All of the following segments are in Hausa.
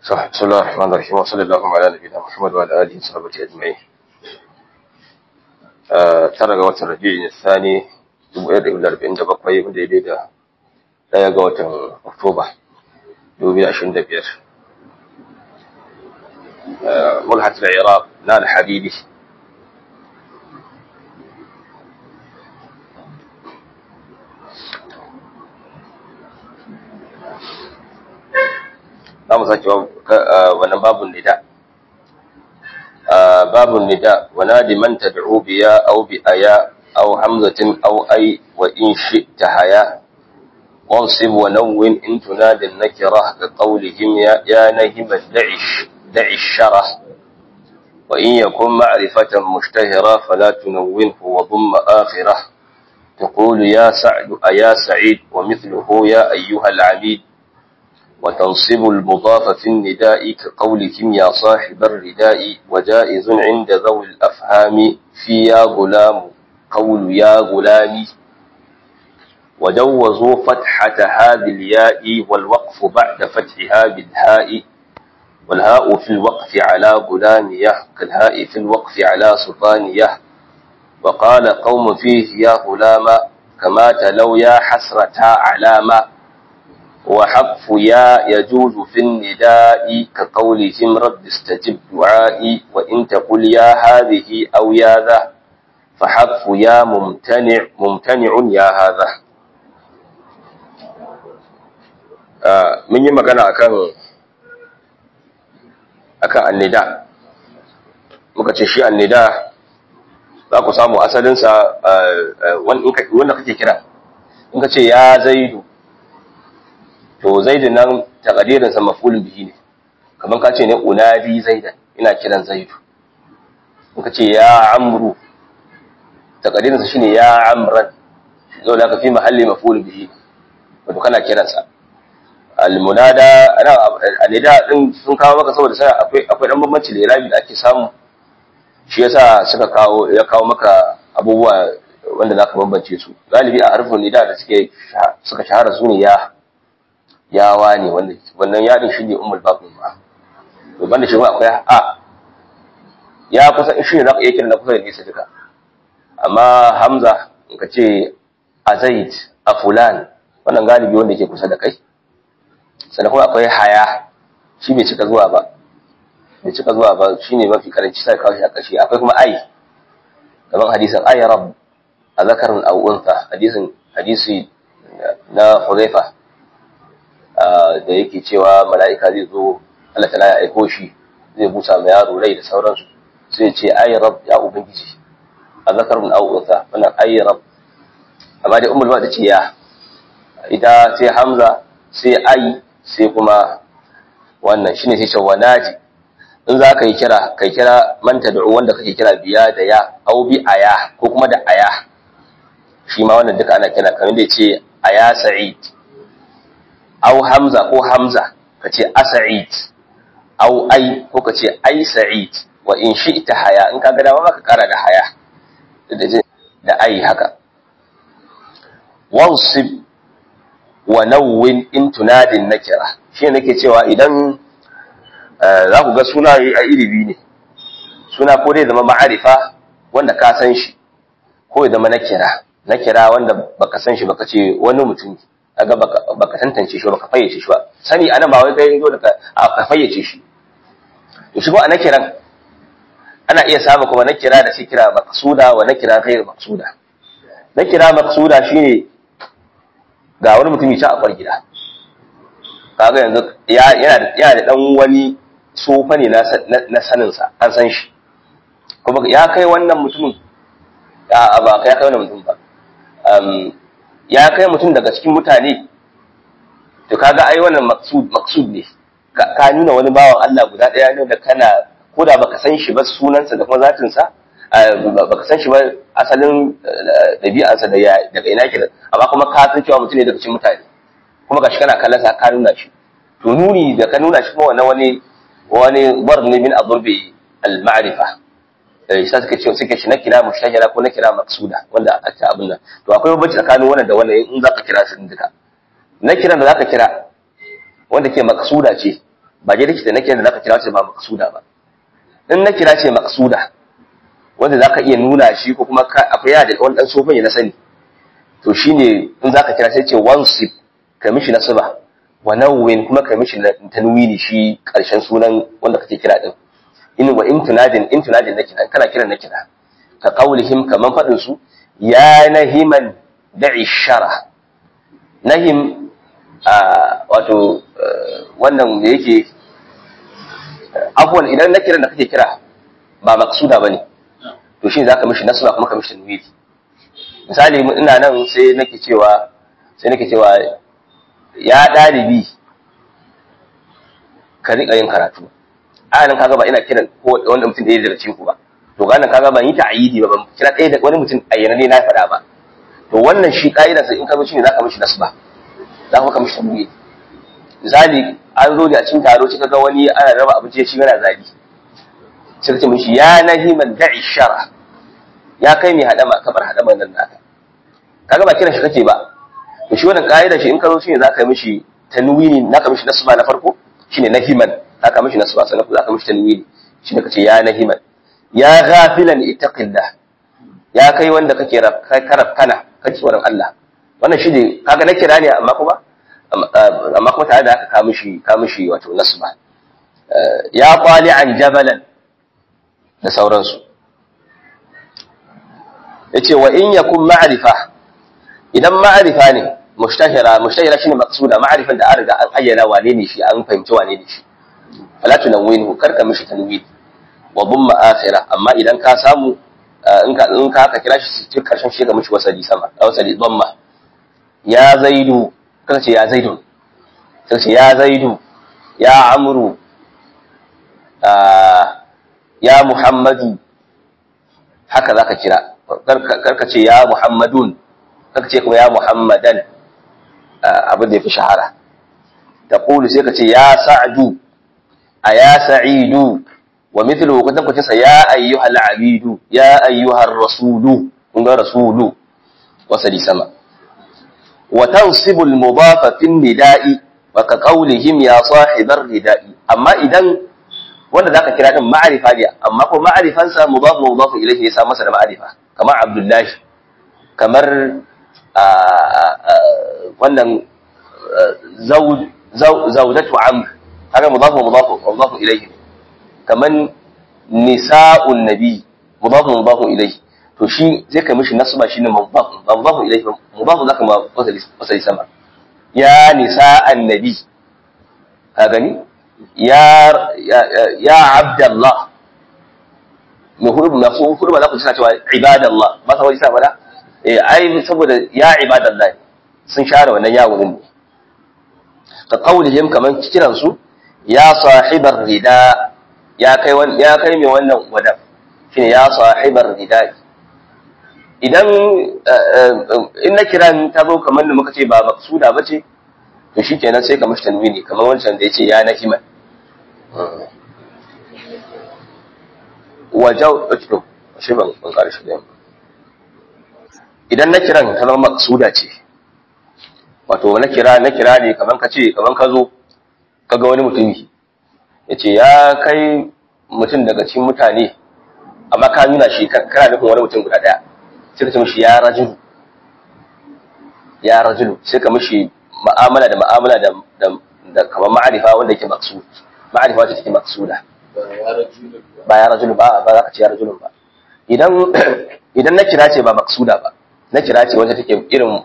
صح بسم الله الرحمن الرحيم وصلى الله على نبينا محمد وعلى اله وصحبه اجمعين tara ga watan rabi'in thani 1447 wanda ya da daya ga watan oktoba 2025 mulhat al-iraq na al-habibi za mu sake wannan babun nida babun nida wana liman tad'u biya aw bi aya aw hamzatin aw ay wa in shi'ta haya wansib wa nawwin in tunadi nakira ka qawlihim ya ya nahim da'ish da'ish shara wa in yakun ma'rifatan mushtahira fala tunawwinhu wa dhamma akhirah تقول يا سعد أيا سعيد ومثله يا أيها العبيد وتنصب المضاف في النداء كقولهم يا صاحب الرداء وجائز عند ذوي الأفهام في يا غلام قول يا غلامي وجوزوا فتحة هذه الياء والوقف بعد فتحها بالهاء والهاء في الوقف على غلامية كالهاء في الوقف على سلطانية وقال قوم فيه يا غلام كما تلو يا حسرة علامة وحق يا يجوز في النداء كقولهم رب استجب دعائي وإن تقل يا هذه أو يا ذا فحق يا ممتنع ممتنع يا هذا من yi magana akan akan annida muka ce shi annida za ku samu asalinsa wanda kake kira in ka ce ya zaidu to zaidun nan takadirinsa mafulun bihi ne kamar ka ce ne unadi zaidan ina kiran zaidu in ka ce ya amru takadirinsa shine ya amran zo da ka fi mahalli mafulun bihi wato kana kiransa almunada ana alida din sun kawo maka saboda sai akwai akwai dan bambanci da irabi da ake samu shi yasa suka kawo ya kawo maka abubuwa wanda zaka bambance su galibi a harfin nida da suke suka shahara su ne ya yawa ne wannan yadin shi ne umar babin ba to banda shi akwai a ya kusa in shi ne za ka iya kiran na kusa da nesa duka amma hamza in ka ce a zaid a fulan wannan galibi wanda ke kusa da kai sannan kuma akwai haya shi bai cika zuwa ba bai cika zuwa ba shi ne mafi karanci sai kawo shi a ƙarshe akwai kuma ai kamar hadisin ai rab a zakarin au'unsa hadisin hadisi na huzaifa da yake cewa mala'ika zai zo Allah ta ya aiko shi zai busa ma yaro rai da sauransu sai ce ayi rab ya ubangiji a zakarun au'usa wannan ayi rab amma dai umar ba ta ce ya ita sai hamza sai ayi sai kuma wannan shine sai cewa naji in za ka yi kira kai kira man tad'u wanda kake kira biya da ya au bi aya ko kuma da aya shi ma wannan duka ana kira kamar da ce aya sa'id au hamza ko hamza ka ce asa'id au ai ko ka ce ai sa'id wa in shi'ta haya in ka ga dama ka kara da haya da ai haka wansib wa nawwin in tunadin nakira shi nake cewa idan za ku ga suna a iri biyu ne suna ko dai zama ma'arifa wanda ka san shi ko ya zama nakira nakira wanda baka san shi baka ce wani mutum kaga baka tantance shi baka fayyace shi ba sani anan ba wai kai zo da ka fayyace shi to shi ko a nakiran ana iya samu kuma nakira da shi kira maqsuda wa nakira ghayr maqsuda nakira maqsuda shine ga wani mutumi ta a gida kaga yanzu yana yana da dan wani tsofa ne na sanin sa an san shi kuma ya kai wannan mutumin a ba kai ya kai wannan mutum ba ya kai mutum daga cikin mutane to kaga ai wannan maksud maksud ne ka nuna wani bawan Allah guda daya ne da kana ko da baka san shi ba sunansa da kuma zatin sa baka san shi ba asalin dabi'arsa da daga ina ke amma kuma ka san cewa mutum ne daga cikin mutane kuma gashi kana kallon sa ka nuna shi to nuni da ka nuna shi kuma wannan wani wani barni min adurbi al-ma'rifa sai suka ce suke shi na kira mushtahira ko na kira maksuda wanda a ta abin nan to akwai bambanci tsakanin wannan da wannan in zaka kira su duka na kiran da zaka kira wanda ke maksuda ce ba je likita na kira da zaka kira ce ba maqsuda ba in na kira ce maqsuda wanda zaka iya nuna shi ko kuma akwai ya da wani dan sofan ya na sani to shine in zaka kira sai ce wansib ka mishi nasaba wa nawwin kuma ka mishi tanwini shi karshen sunan wanda kake kira din in wa in tunadin in tunadin na kira kana kiran na kira ka qaulihim kaman fadin su ya nahiman da'i shara nahim wato wannan da yake afwan idan na kiran da kake kira ba maqsuda bane to shi zaka mishi nasba kuma ka mishi tanwini misali ina nan sai nake cewa sai nake cewa ya dalibi ka rika yin karatu a nan kaga ba ina kiran ko wanda mutum da ya daga cikin ku ba to ga nan kaga ban yi ta'yidi ba ban kira ɗaya da wani mutum ayyana ne na faɗa ba to wannan shi ka'idar sa in ka zo shine zaka mishi nasba za ka mishi tanwini misali an zo ne a cikin taro sai kaga wani ana raba abinci shi yana zabi sai ka ce mishi ya nahiman da'i shara ya kai mai hadama kamar hadaman nan naka kaga ba kiran shi kake ba to shi wannan ka'idar shi in ka zo shine zaka yi mishi tanwini naka mishi nasba na farko shine nahiman zaka mishi nasba sannan zaka mishi tanwini shine kace ya nahiman ya ghafilan ittaqillah ya kai wanda kake karaf kana kake tsoron Allah wannan shi ne kaga na kira ne amma kuma amma kuma tare da haka ka mishi ka mishi wato nasba ya qali an jabalan da sauransu yace wa in yakun ma'rifa idan ma'rifa ne mushtahira mushtahira shine maqsuda ma'rifan da an riga an ayyana wane ne shi an fahimci wane ne shi fala tunawwinhu karka mishi tanwin wa dhamma akhira amma idan ka samu in ka in ka ka kira shi cikin karshen shi ga mishi wasali sama wasali dhamma ya zaidu kaga ce ya zaidu sai ce ya zaidu ya amru ya muhammadu haka zaka kira karka ce ya muhammadun karka ce kuma ya muhammadan abin da ya fi shahara ta kulu sai ka ce ya sa'adu a ya sa'idu wa mithlu kutan kuce sa ya ayyuhal abidu ya ayyuhar rasulu kun ga rasulu wasali sama wa tansibu al mudafa fi nida'i wa ka qawlihim ya sahibar nida'i amma idan wanda zaka kira din ma'arifa ne amma ko ma'arifansa mudaf mudaf ilayhi ya sa masa da ma'arifa kamar abdullahi kamar wannan zaudatu amr haka mudafu mudafu mudafu ilayhi kaman nisa'un nabi mudafu mudafu ilayhi to shi zai kai mishi nasba shine mudafu mudafu ilayhi mudafu zaka ma wasali sama ya nisa'an nabi ka gani ya ya abdallah mai hudu na su hudu ba za ku suna cewa ibadallah ba sa wani sa fada eh ai saboda ya ibadallah sun share wannan yawon ne ka kaulihim kaman kiran su ya sahibar rida ya kai ya kai mai wannan wadan shine ya sahibar rida idan in na kiran ta zo kamar da muka ce ba maksuda bace to shikenan sai ka mashi tanwini kamar wancan da yace ya nahiman wajau to shi ban ban karshe da idan na kiran ta zama maksuda ce wato na kira na kira ne kaman ka ce kaman ka zo kaga wani mutumi yace ya kai mutum daga cikin mutane amma ka nuna shi kana nufin wani mutum guda daya sai ka ce mishi ya rajulu ya rajulu sai ka mishi ma'amala da ma'amala da da kamar ma'arifa wanda yake maksud ma'arifa wacce take maksuda ba ya rajulu ba ba za ka ce ya rajulun ba idan idan na kira ce ba maksuda ba na kira ce wacce take irin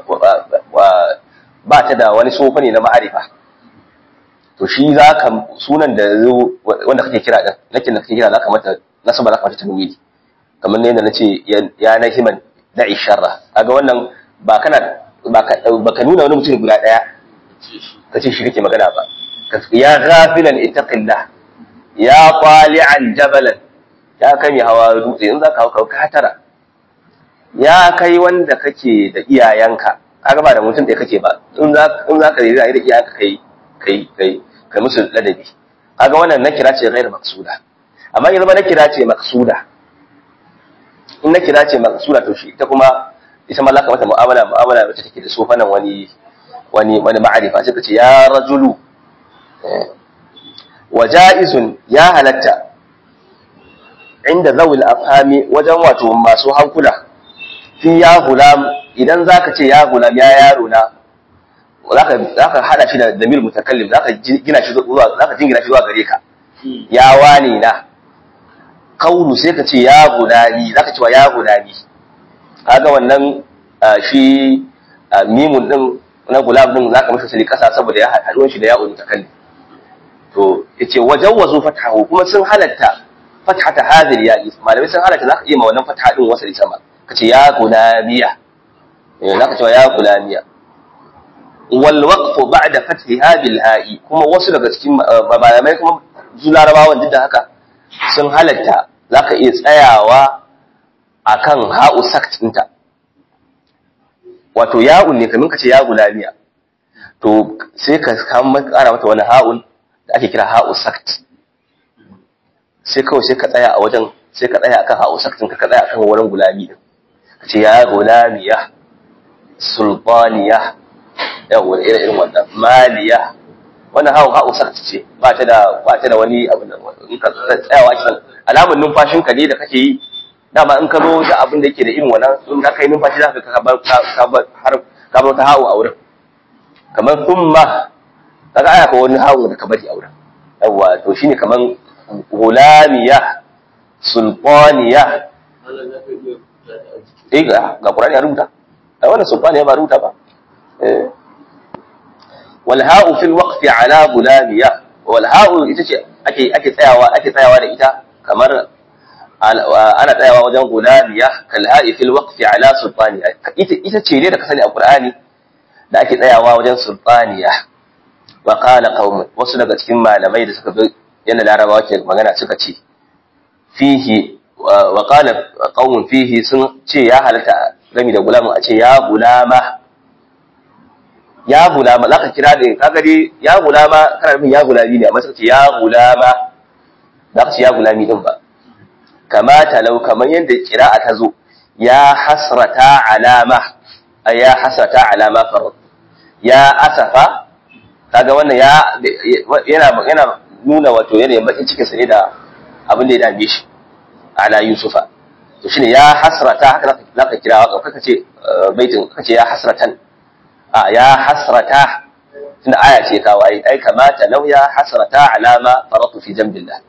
ba ta da wani sofa ne na ma'arifa to shi za ka sunan da zo wanda kake kira din nakin da kake kira za ka mata nasaba za ka mata tanwili kamar ne da nace ya na himan da'i sharra kaga wannan ba kana ba ka nuna wani mutum guda daya kace shi kake magana ba ya ghafilan ittaqillah ya qali'an jabalan ya kai mai hawa dutse in zaka hau ka tara ya kai wanda kake da iyayenka kaga ba da mutum da kake ba in za in zaka yi da iyayenka kai kai kai kai musu ladabi kaga wannan nakira ce ghairu maqsuda amma in zama nakira ce maqsuda in nakira ce maqsuda to shi ita kuma ita ma laka mata mu'amala mu'amala wacce take da sofanan wani wani wani ma'arifa sai ka ce ya rajulu wa ja'izun ya halatta inda zawil afhami wajen wato masu hankula fi ya gulam idan zaka ce ya gulam ya yaro na zaka zaka hada shi da damir mutakallim zaka gina shi zuwa zaka jingina shi zuwa gare ka ya wani na kaulu sai ka ce ya gulani zaka ce wa ya gulani kaga wannan shi mimun din na gulam din zaka mishi sali kasa saboda ya haduwan shi da ya mutakallim to yace wajawwazu fatahu kuma sun halatta fathata hadhihi ya malamai sun halatta zaka iya ma wannan fatha din wasali sama kace ya gulamiya eh zaka ce ya gulamiya wal waqfu ba'da fathiha bil ha'i kuma wasu daga cikin malamai kuma su larabawan duk da haka sun halatta zaka iya tsayawa akan ha'u sakt ɗinta wato ya'un ne kamin kace ya gulamiya to sai ka kama kara mata wani ha'un da ake kira ha'u sakt sai kawai sai ka tsaya a wajen sai ka tsaya akan ha'u saktin ka tsaya akan wurin gulami din ka ce ya gulamiya sultaniya yawa irin irin wannan maliya wannan ha'u ha'u sakt ce ba ta da ba ta da wani abu nan in ka tsayawa kisan alamun numfashin ka ne da kake yi dama in ka zo da abin da yake da irin wannan in ka kai numfashi za ka bar ka bar har ka bar ta ha'u a wurin kamar thumma kaga aya ko wani ha'u da ka bari a wurin yawa to shine kaman gulamiya sultaniya eh ga Qur'ani ya rubuta ai wannan sultaniya ba rubuta ba eh wal ha'u fil waqfi ala gulamiya wal ha'u ita ce ake ake tsayawa ake tsayawa da ita kamar ana tsayawa wajen gulamiya kal ha'i fil waqfi ala sultaniya ita ita ce ne da ka sani a Qur'ani da ake tsayawa wajen sultaniya wa qala qaumun wasu daga cikin malamai da suka bi yadda larabawa ke magana suka ce fihi wa qala qaumun fihi sun ce ya halatta gami da gulamu a ce ya gulama ya gulama zaka kira da kaga dai ya gulama kana nufin ya gulami ne amma suka ce ya gulama zaka ce ya gulami din ba kama talau kamar yadda kira'a ta zo ya hasrata alama ya hasrata alama farad ya asafa kaga wannan ya yana yana nuna wato yanayin bakin cikin sa ne da abin da ya dame shi ala yusufa to shine ya hasrata haka zaka kira wa kaka ce baitin kaka ce ya hasratan a ya hasrata tunda aya ce kawo ai ai kamata law ya hasrata alama faratu fi jambillah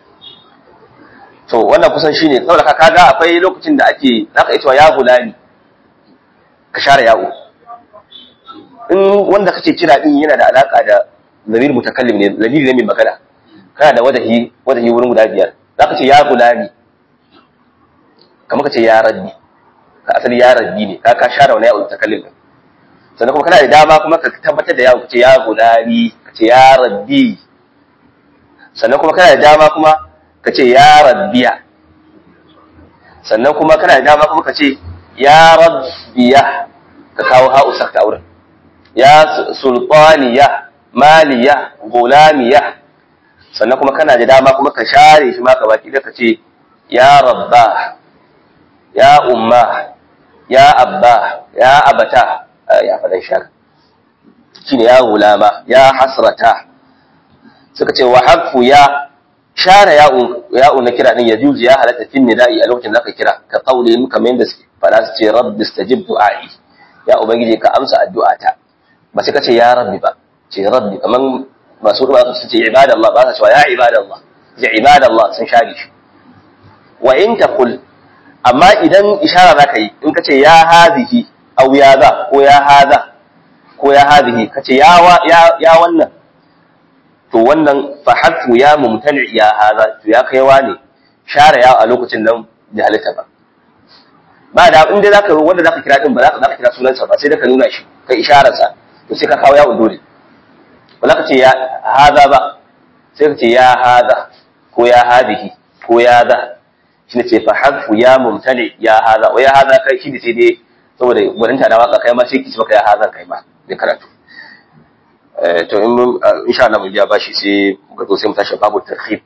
to wannan kusan shine saboda ka kaga akwai lokacin da ake zaka yi cewa ya gulani ka share yawo in wanda kace kira din yana da alaka da zamir mutakallim ne zamiri ne mai magana kana da wadahi wadahi wurin guda biyar zaka ce ya gulani kamar kace ya rabbi ka asali ya rabbi ne ka ka share wani yawo mutakallim din sannan kuma kana da dama kuma ka tabbatar da yawo kace ya gulani kace ya rabbi sannan kuma kana da dama kuma kace ya rabbiya sannan kuma kana da dama kuma kace ya rabbiya ka kawo ha'u sakta wurin ya sultaniya maliya gulamiya sannan kuma kana da dama kuma ka share shi ma ka baki da ka ce ya rabba ya umma ya abba ya abata ya faɗin shaka shine ya gulama ya hasrata suka ce wa harfu ya share ya'u na kira din ya juzu ya halatta fin nida'i a lokacin da ka kira ka kaule kamar yadda faɗa su ce rabbi istajib du'a'i ya ubangiji ka amsa addu'ata ba sai ka ce ya rabbi ba ce rabbi kaman masu ruwa su ce ibadallah ba sa cewa ya ibadallah ce ibadallah sun share shi wa in taqul amma idan ishara zaka yi in ka ce ya hadhihi aw ya za ko ya hadha ko ya hadhihi ka ce ya ya ya wannan to wannan fa hatfu ya mumtani ya hadha to ya kaiwa ne share ya a lokacin nan da halitta ba ba da in dai zaka wanda zaka kira din ba zaka zaka kira sunansa ba sai da ka nuna shi kai ishararsa to sai ka kawo yawon dole ba za ka ce ya haza ba sai ka ce ya haza ko ya hadihi ko ya za shi ne ce fa harfu ya mumtane ya haza wa ya haza kai shi ne sai dai saboda gwanin ta da waka kai ma sai ki ci maka ya haza kai ma da karatu to in mun insha Allah mun biya bashi sai muka zo sai mu tashi babu tarhib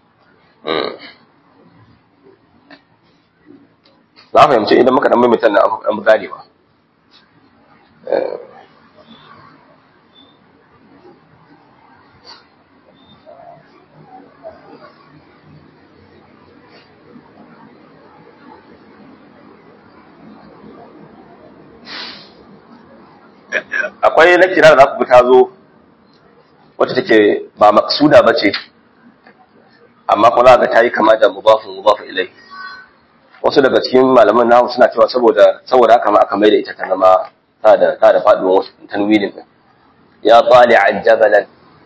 za a fahimci idan muka dan maimaita na an gane ba akwai na kira da za ku ta zo wacce take ba maksuda ba ce amma kuma za ga ta yi kama da mubafin mubafin ilai wasu daga cikin malaman nahu suna cewa saboda saboda haka ma aka mai da ita ta zama ta da ta da faduwar wasu tanwinin din ya tsali an jabalan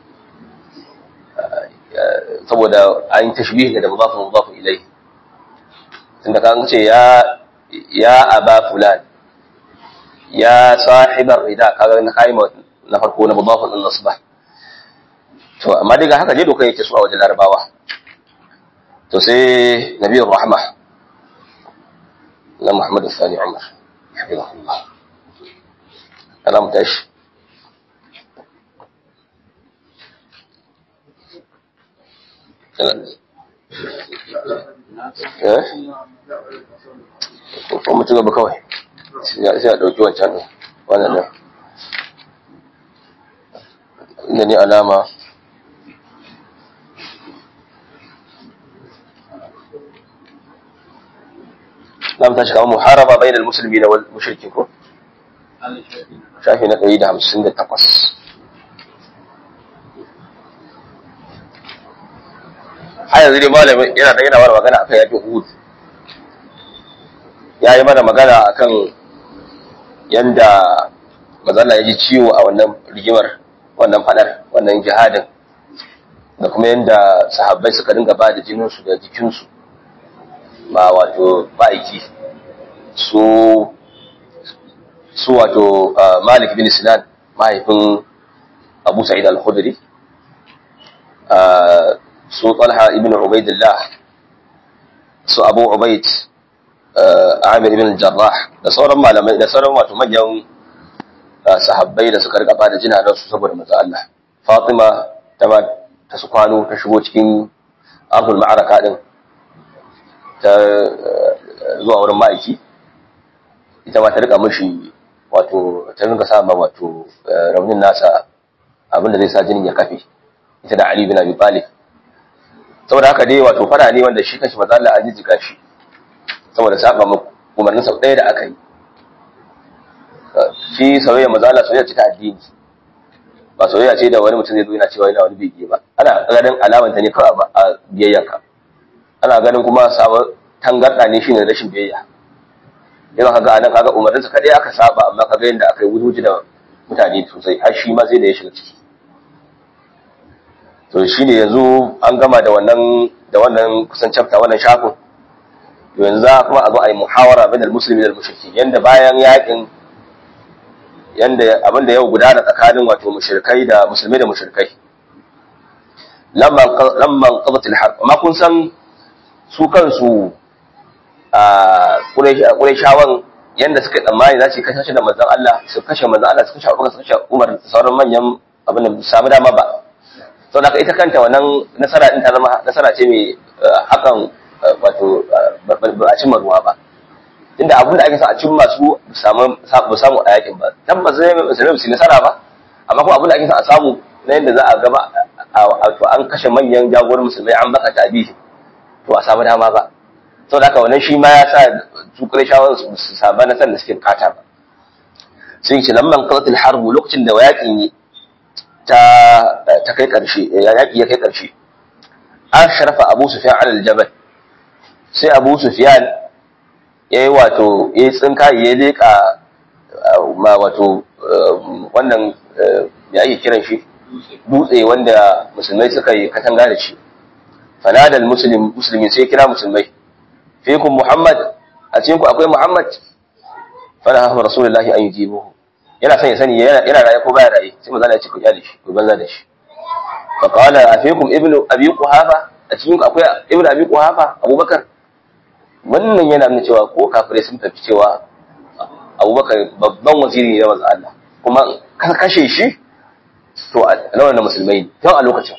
saboda an yi tashbih da mudafin mudafin ilai tunda kan ce ya ya aba fulan ya sahibar rida kaga na kai na farko na mudafin din nasba to amma daga haka je doka yake su a wajen larabawa to sai nabiyur rahma na muhammad sani umar hafizahullah ana mutashi ko mutu gaba kawai sai a ɗauki wancan ɗin wannan ɗin inda ni alama za mu tashi kama muharaba bayan al-musulmi da mushriki ko shafi na ɗari da hamsin da takwas har yanzu dai malamin yana da yana mana magana akan yakin Uhud ya yi mana magana akan yanda mazalla ya ji ciwo a wannan rigimar wannan fadar wannan jihadin da kuma yanda sahabbai suka dinga ba da jininsu da jikinsu ba wato ba'aiki su su wato malik bin sinan mahaifin abu sa'id al-khudri su talha ibn ubaidillah su abu ubaid amir ibn jarrah da sauran malamai da sauran wato manyan sahabbai da suka rika bada jinanan su saboda manzo Allah Fatima ta ba ta su kwano ta shigo cikin abul ma'araka din ta zuwa wurin ma'aiki ita ma ta rika mishi wato ta rinka sa ma wato raunin nasa abinda zai sa jinin ya kafe ita da Ali bin Abi Talib saboda haka dai wato fara ne wanda shi kanshi manzo Allah an jijjiga shi saboda saba umarnin sau ɗaya da aka yi shi soyayya manzo Allah soyayya ce ta addini ba soyayya ce da wani mutum zai zo yana cewa yana wani bege ba ana ganin alamanta ne kawai a biyayyanka ana ganin kuma sabon tangarda ne shine rashin biyayya yana kaga anan kaga umarninsa kadai aka saba amma kaga yadda aka yi wujuji da mutane sosai har shi ma sai da ya shiga ciki to shi ne yanzu an gama da wannan da wannan kusan chapter wannan shafin to yanzu za kuma a zo a yi muhawara bainal muslimi da mushriki yanda bayan yakin yanda abin da yau gudana tsakanin wato mushrikai da musulmai da mushrikai lamman lamman qadat al-harb amma kun san su kansu a Qurayshawan yanda suka tsammani za su kashe da manzon Allah su kashe manzon Allah su kashe Abubakar su kashe Umar da sauran manyan abin da samu dama ba saboda ita kanta wannan nasara din ta zama nasara ce mai hakan wato ba a cimma ruwa ba inda abin da ake sa a cimma su samu samu a yakin ba tabbas zai musulmi su nasara ba amma kuma abin da ake sa a samu na yadda za a gaba to an kashe manyan jagoran musulmai an baka tabihi to a samu dama ba saboda haka wannan shi ma ya sa su shawar su saba na da suke bukata ba sun ce lamman qalatul harbu lokacin da yakin yi ta ta kai karshe yaki ya kai karshe an sharafa Abu Sufyan ala al-jabal sai Abu Sufyan yayi wato yayi tsinka ya leka ma wato wannan ya ake kiran shi dutse wanda musulmai suka yi katanga da shi fanada al-muslim muslimi sai kira musulmai fikum Muhammad a cikin ku akwai Muhammad fala hafa rasulullahi an yujibuhu yana son ya sani yana raye ko baya raye sai manzo ya ce ku kyale shi ku banza da shi fa qala afikum ibnu abi quhafa a cikin ku akwai ibnu abi quhafa abubakar wannan yana nuna cewa ko kafirai sun tafi cewa abubakar babban waziri ne na manzo Allah kuma ka kashe shi to a lawan da musulmai tun a lokacin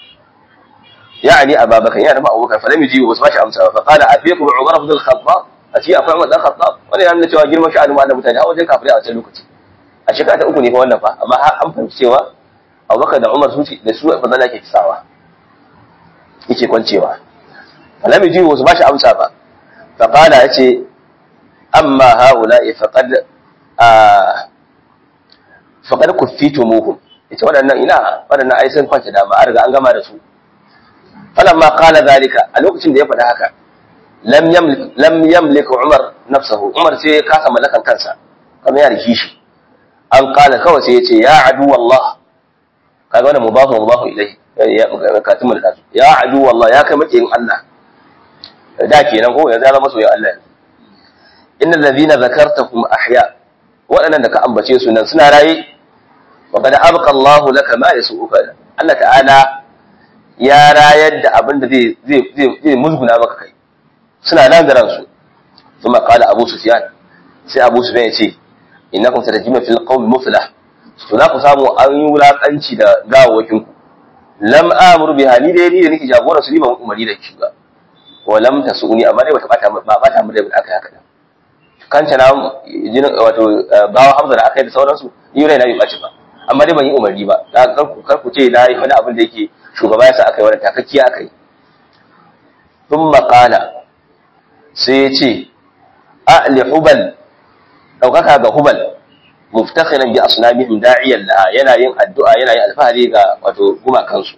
يعني أبا بكر يعني أبو بكر فلم يجيب بس ما شاء أمسى فقال أفيكم عمر بن الخطاب أتي أفهم عمر بن الخطاب wani yana cewa girman sha'anin ma da mutane a wajen kafirai a wancan lokaci a shekara ta uku ne fa wannan fa amma har an fahimci cewa Abubakar da Umar su da su fa zalla ke kisawa yake kwancewa falam yaji wasu ba shi amsa ba fa qala yace amma haula'i faqad faqad kuffitumuhum yace waɗannan ina waɗannan ai sun kwanta da ba a riga an gama da su falamma qala zalika a lokacin da ya faɗa haka lam yamlik lam yamlik Umar nafsahu Umar sai ya kasa mallakan kansa kamar ya riki shi an qala kawai sai ya ce ya adu wallah kaga wannan mubahu mubahu ilai ya katimul kasu ya adu wallah ya kai makiyin Allah da kenan ko yanzu ya zama soyayya Allah innal ladhina zakartakum ahya waɗannan da ka ambace su nan suna raye wa qad abqa Allah laka ma yasuuka Allah ta'ala ya rayar da abin da zai zai zai musguna maka kai suna nan da ransu kuma qala Abu Sufyan sai Abu Sufyan ya ce innakum satajima fil qawmi muflah to za ku samu an yi wulakanci da gawawakin ku lam amuru biha ni dai ni da nake jagora su ni ba umari da shi ba wa lam tasuni amma dai bata bata ba bata mu da aka haka da kanta na jinin wato bawa hamza da aka yi da sauransu ni rai na yi baci ba amma dai ban yi umarni ba da kar ku kar ku ce na yi wani abin da yake shugaba ya sa aka yi wani takakkiya aka yi thumma qala sai ya ce a'li hubal daukaka ga hubal muftakhiran bi asnamihim da'iyan laha yana yin addu'a yana yin alfahari ga wato gumakansu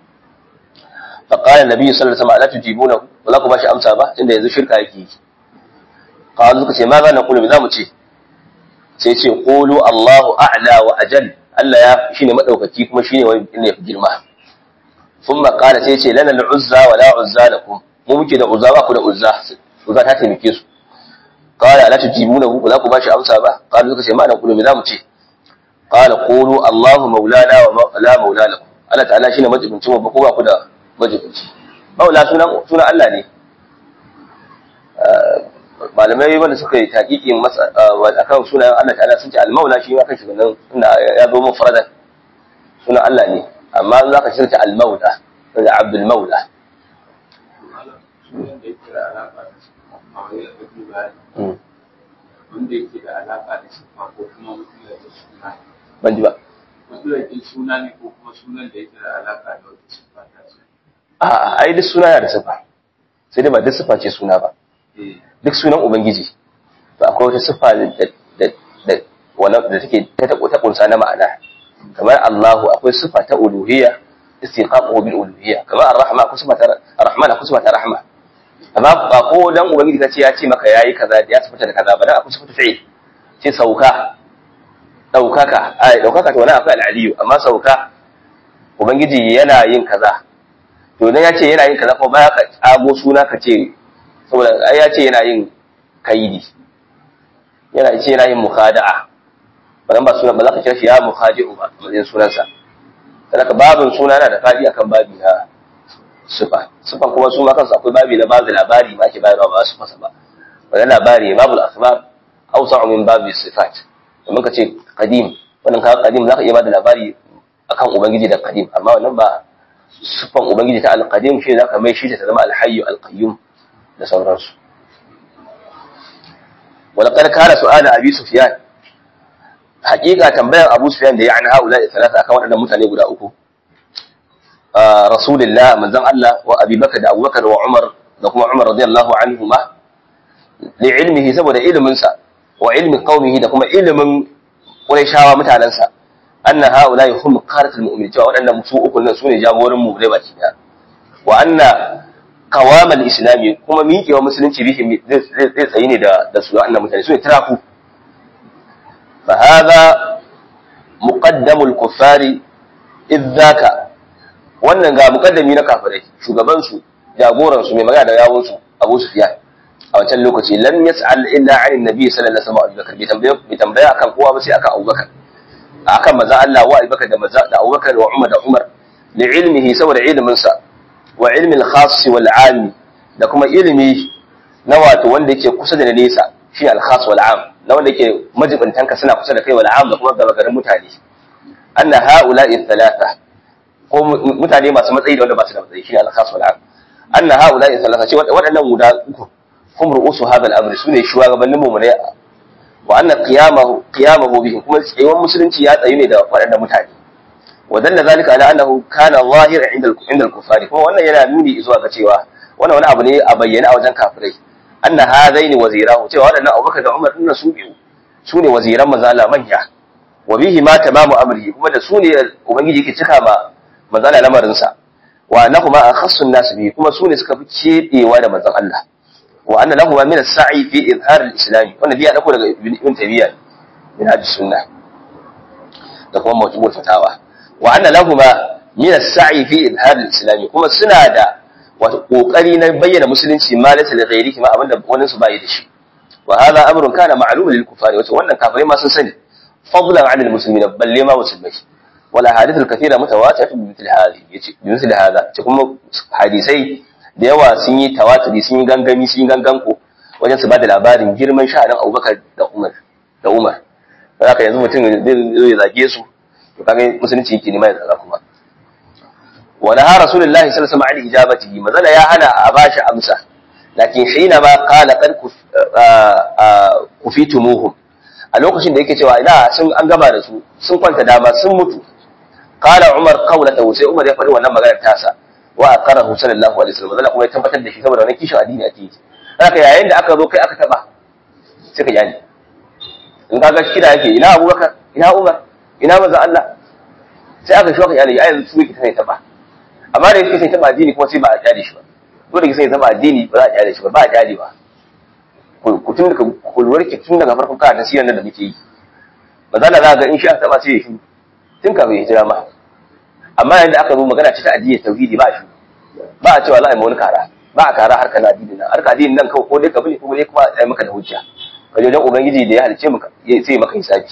فقال النبي صلى الله عليه وسلم لا تجيبونه ولا ku bashi amsa ba inda yanzu shirka yake yi qalu suka ce ma za na kulu za mu ce sai ce qulu Allahu a'la wa ajal Allah ya shine madaukaki kuma shine wani ne girma thumma qala sai ce lana al-uzza wa la uzza lakum mu muke da uzza ba ku da uzza uzza ta taimake su qala la tujibunahu za ku bashi amsa ba qalu suka ce ma na kulu za mu ce qala qulu Allahu maulana wa la maula lakum Allah ta'ala shine majibincin mu ba ku ba ku da majibinci maula sunan sunan Allah ne malamai wanda suka yi taƙiƙin akan sunayen Allah ta'ala sun ce al-maula shi ma kashi nan inda ya zo mun faradan sunan Allah ne amma za ka shirta al-maula daga abdul maula wanda yake da alaƙa da siffa ko kuma mutum suna ban ji ba mutum suna ne ko kuma sunan da yake da alaƙa da wata siffa ta ce a'a ai duk suna yana da sifa sai dai ba duk sifa ce suna ba duk sunan ubangiji to akwai wata sifa da da da wannan da take ta ta kunsa na ma'ana kamar Allahu akwai sifa ta uluhiyya istiqamuhu bil uluhiyya kamar ar-rahma akwai sifa ta ar-rahman akwai sifa ta rahma amma ba ko dan ubangiji kace ya ce maka yayi kaza ya sifata da kaza ba dan akwai sifatu fi'il ce sauka daukaka ai daukaka to wannan akwai al-aliyu amma sauka ubangiji yana yin kaza to dan ya ce yana yin kaza ko ba ka tsago suna ka ce saboda ai ya ce yana yin kaidi yana ce yana yin mukhada'a ba ba suna ba za ka kira shi ya mukhadi'u ba matsayin sunansa saboda babin suna yana da fadi akan babi na sifa sifan kuma su ma kansu akwai babi na babu labari ma ake bayarwa ba su fasa ba wannan labari babu al-akhbar awsa'u min babi sifat domin ka ce qadim wannan ka qadim za ka iya bada labari akan ubangiji da qadim amma wannan ba sifan ubangiji ta al-qadim shi zaka mai shi ta zama al-hayyu al-qayyum da sauransu ولقد كان سؤال ابي سفيان حقيقه tambayar abu sufyan da ya an haula da talata akan wadannan mutane guda uku rasulullah manzon Allah wa abi bakar da abubakar wa umar da kuma umar radiyallahu anhuma li ilmihi saboda ilimin sa wa ilmi qaumihi da kuma ilimin qurayshawa mutanen sa anna haula hum qaratul mu'minin cewa wadannan su uku nan sune jagoran mu dai baki daya wa anna kawamal islami kuma miƙewa musulunci bihi zai tsayi ne da da su annan mutane su ne tiraku fa hadha muqaddamul kuffari idzaka wannan ga muqaddami na kafirai shugaban su jagoran su mai magana da yawun su Abu Sufyan a wancan lokaci lam yas'al illa 'an annabi sallallahu alaihi wasallam Abubakar bai tambaya bai tambaya akan kowa ba sai akan Abubakar akan maza Allah wa Abubakar da maza da Abubakar wa Umar da Umar li ilmihi saboda ilimin sa wa ilmin khas wal am da kuma ilimi na wato wanda yake kusa da nesa shi al khas wal am na wanda yake majibintan ka suna kusa da kai wal am da kuma gaba garin mutane anna haula'i thalatha ko mutane masu matsayi da wanda ba su da matsayi shi al khas wal am anna haula'i thalatha ce waɗannan guda uku hum ru'usu hadha al amr sune shugabannin mu ne wa anna qiyamahu qiyamahu bihim kuma tsayuwar musulunci ya tsayu ne da waɗannan mutane ودل ذلك على انه كان ظاهرا عند عند الكفار kuma wannan yana nuni zuwa ga cewa wannan wani abu ne a bayyana a wajen kafirai anna hadaini wazirahu cewa wadannan Abubakar da Umar dinnan su biyu su ne waziran mazala manya wa bihi ma tamamu amrihi kuma da su ne ubangiji yake cika ma manzon lamarin sa wa annahuma akhassu an-nas bihi kuma su ne suka fi cedewa da manzon Allah wa anna lahu min as-sa'i fi izhar al-islam wannan biya dako daga ibn tabiya min hadis sunnah da kuma mawjubul fatawa wa anna lahu min as-sa'i fi izhar al-islam kuma suna da wato kokari na bayyana musulunci ma laysa li ghairihi ma abinda wani su bai da shi wa hadha amrun kana ma'lumun lil kufari wato wannan kafirai ma sun sani fadlan 'ala al-muslimin balle ma musulmai wala hadithul kathira mutawatiratun bi mithli hadhi yace bi mithli hadha ce kuma hadisai da yawa sun yi tawaturi sun yi gangami sun yi ganganko wajen su ba da labarin girman sha'anin Abubakar da Umar da Umar haka yanzu mutum zai zage su to kaga musulunci yake nema ya zaga kuma wa naha rasulullahi sallallahu alaihi wasallam an ijabatihi mazala ya hana a bashi amsa lakin hina ma qala qad kufitumuhum a lokacin da yake cewa ina sun an gaba da su sun kwanta dama sun mutu qala umar qawlatahu sai umar ya faɗi wannan maganar tasa wa aqarahu sallallahu alaihi wasallam Allah kuma ya tabbatar da shi saboda wannan kishin addini ake yi haka yayin da aka zo kai aka taba sai ka yani in kaga kira yake ina Abubakar ina Umar ina manzo Allah sai aka shi ka yani yayin su yake sai taba amma da yake sai taba addini kuma sai ba a kyale shi ba ko da sai taba addini ba za a kyale shi ba ba a kyale ba ku tun daga kulwar ki tun daga farkon ka tasirin nan da muke yi ba za za ga in sha taba sai ya shi tun kafin ya jira ma amma yanda aka zo magana ce ta addini tauhidi ba shi ba a cewa za a yi wani kara ba a kara harkar addini nan harkar addini nan kawai ko dai ka bane ko dai kuma a yi maka da hujja ka je wajen ubangiji da ya halice maka sai maka hisabi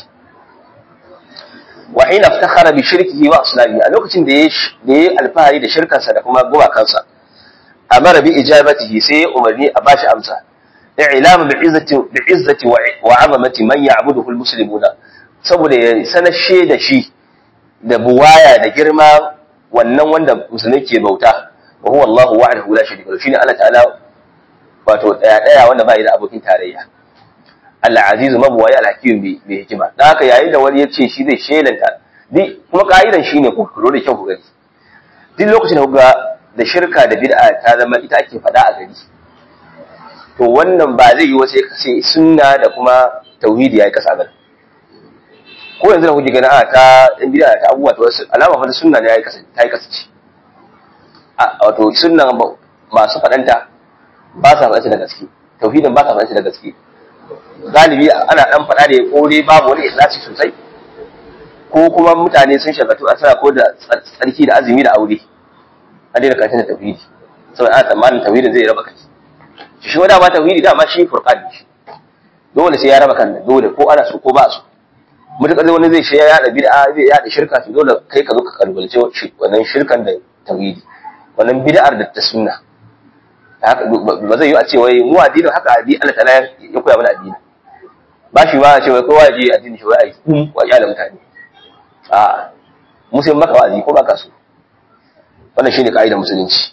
wa hina iftakhara bi shirkihi wa aslami a lokacin da ya da ya alfahari da shirkansa da kuma gumakansa amara bi ijabatihi sai ya umarni a bashi amsa i'lamu bi izzati bi izzati wa 'azamati man ya'buduhu al-muslimuna saboda ya sanashe da shi da buwaya da girma wannan wanda musulmai ke bauta wa huwa Allahu wahdahu la sharika lahu shine Allah ta'ala wato daya daya wanda bai da abokin tarayya al-aziz mabwaya al-hakim bi bi hikima dan haka yayin da wani yace shi zai shelanta di kuma ka'idan shine ku kuro da kyau ku gani duk lokacin da kuga da shirka da bid'a ta zama ita ake fada a gari to wannan ba zai yi wasu sai sunna da kuma tauhidi yayi kasa gari ko yanzu da kuke gani a ta in bid'a ta abubuwa to alama fa sunna ne yayi kasa ta yi kasace wato sunnan masu faɗanta ba sa faɗanta da gaske tauhidin ba sa faɗanta da gaske galibi ana ɗan faɗa da ko dai babu wani ikhlasi sosai ko kuma mutane sun shagatu a sana ko da tsarki da azumi da aure a daina kantin da tauhidi saboda ana tsammanin tauhidin zai raba kai shi wanda ma tauhidi dama shi furqan shi dole sai ya raba kan dole ko ana so ko ba so mutukar wani zai shi ya yada bid'a zai yada shirka to dole kai ka zo ka kalbalce wannan shirkan da tauhidi wannan bid'ar da ta sunna ba zai yi a ce wai mu addinin haka addini Allah ta'ala ya koya mana addini ba shi ba a ce wai kowa ya je addini shi wai ai kun wa da mutane a musulmi maka wa'azi ko baka so wannan shine kaidar musulunci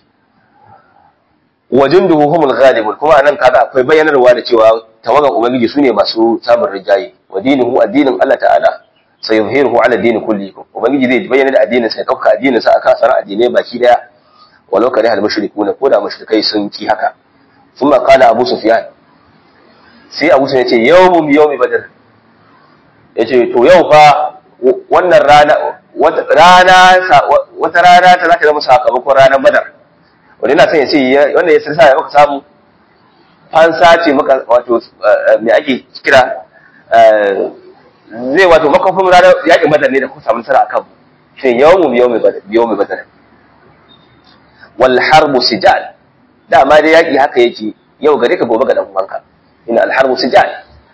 wa junduhu humul ghalibun kuma anan kaga akwai bayyanarwa da cewa tawagan ubangiji sune masu samun rijayi wa dinuhu addinin Allah ta'ala sayuzhiruhu ala dini kulli ubangiji zai bayyana da addinin sa ya dauka addinin sa akan sanar addinai baki daya walau kare hal mushrikuna ko da mushrikai sun ki haka thumma qala abu sufyan sai abu sufyan yace yawmum yawmi badr yace to yau fa wannan rana wata rana wata rana ta zaka zama sakamakon ranar badar wanda ina son ya ce wanda ya sirsa ya maka samu an sace maka wato me ake kira zai wato makafin ranar yaƙin badar ne da kuka samu nasara akan shi yawmum yawmi badar yawmi badar wal harbu sijal dama dai yaki haka yake yau gare ka gobe ga dan uwanka ina al harbu sijal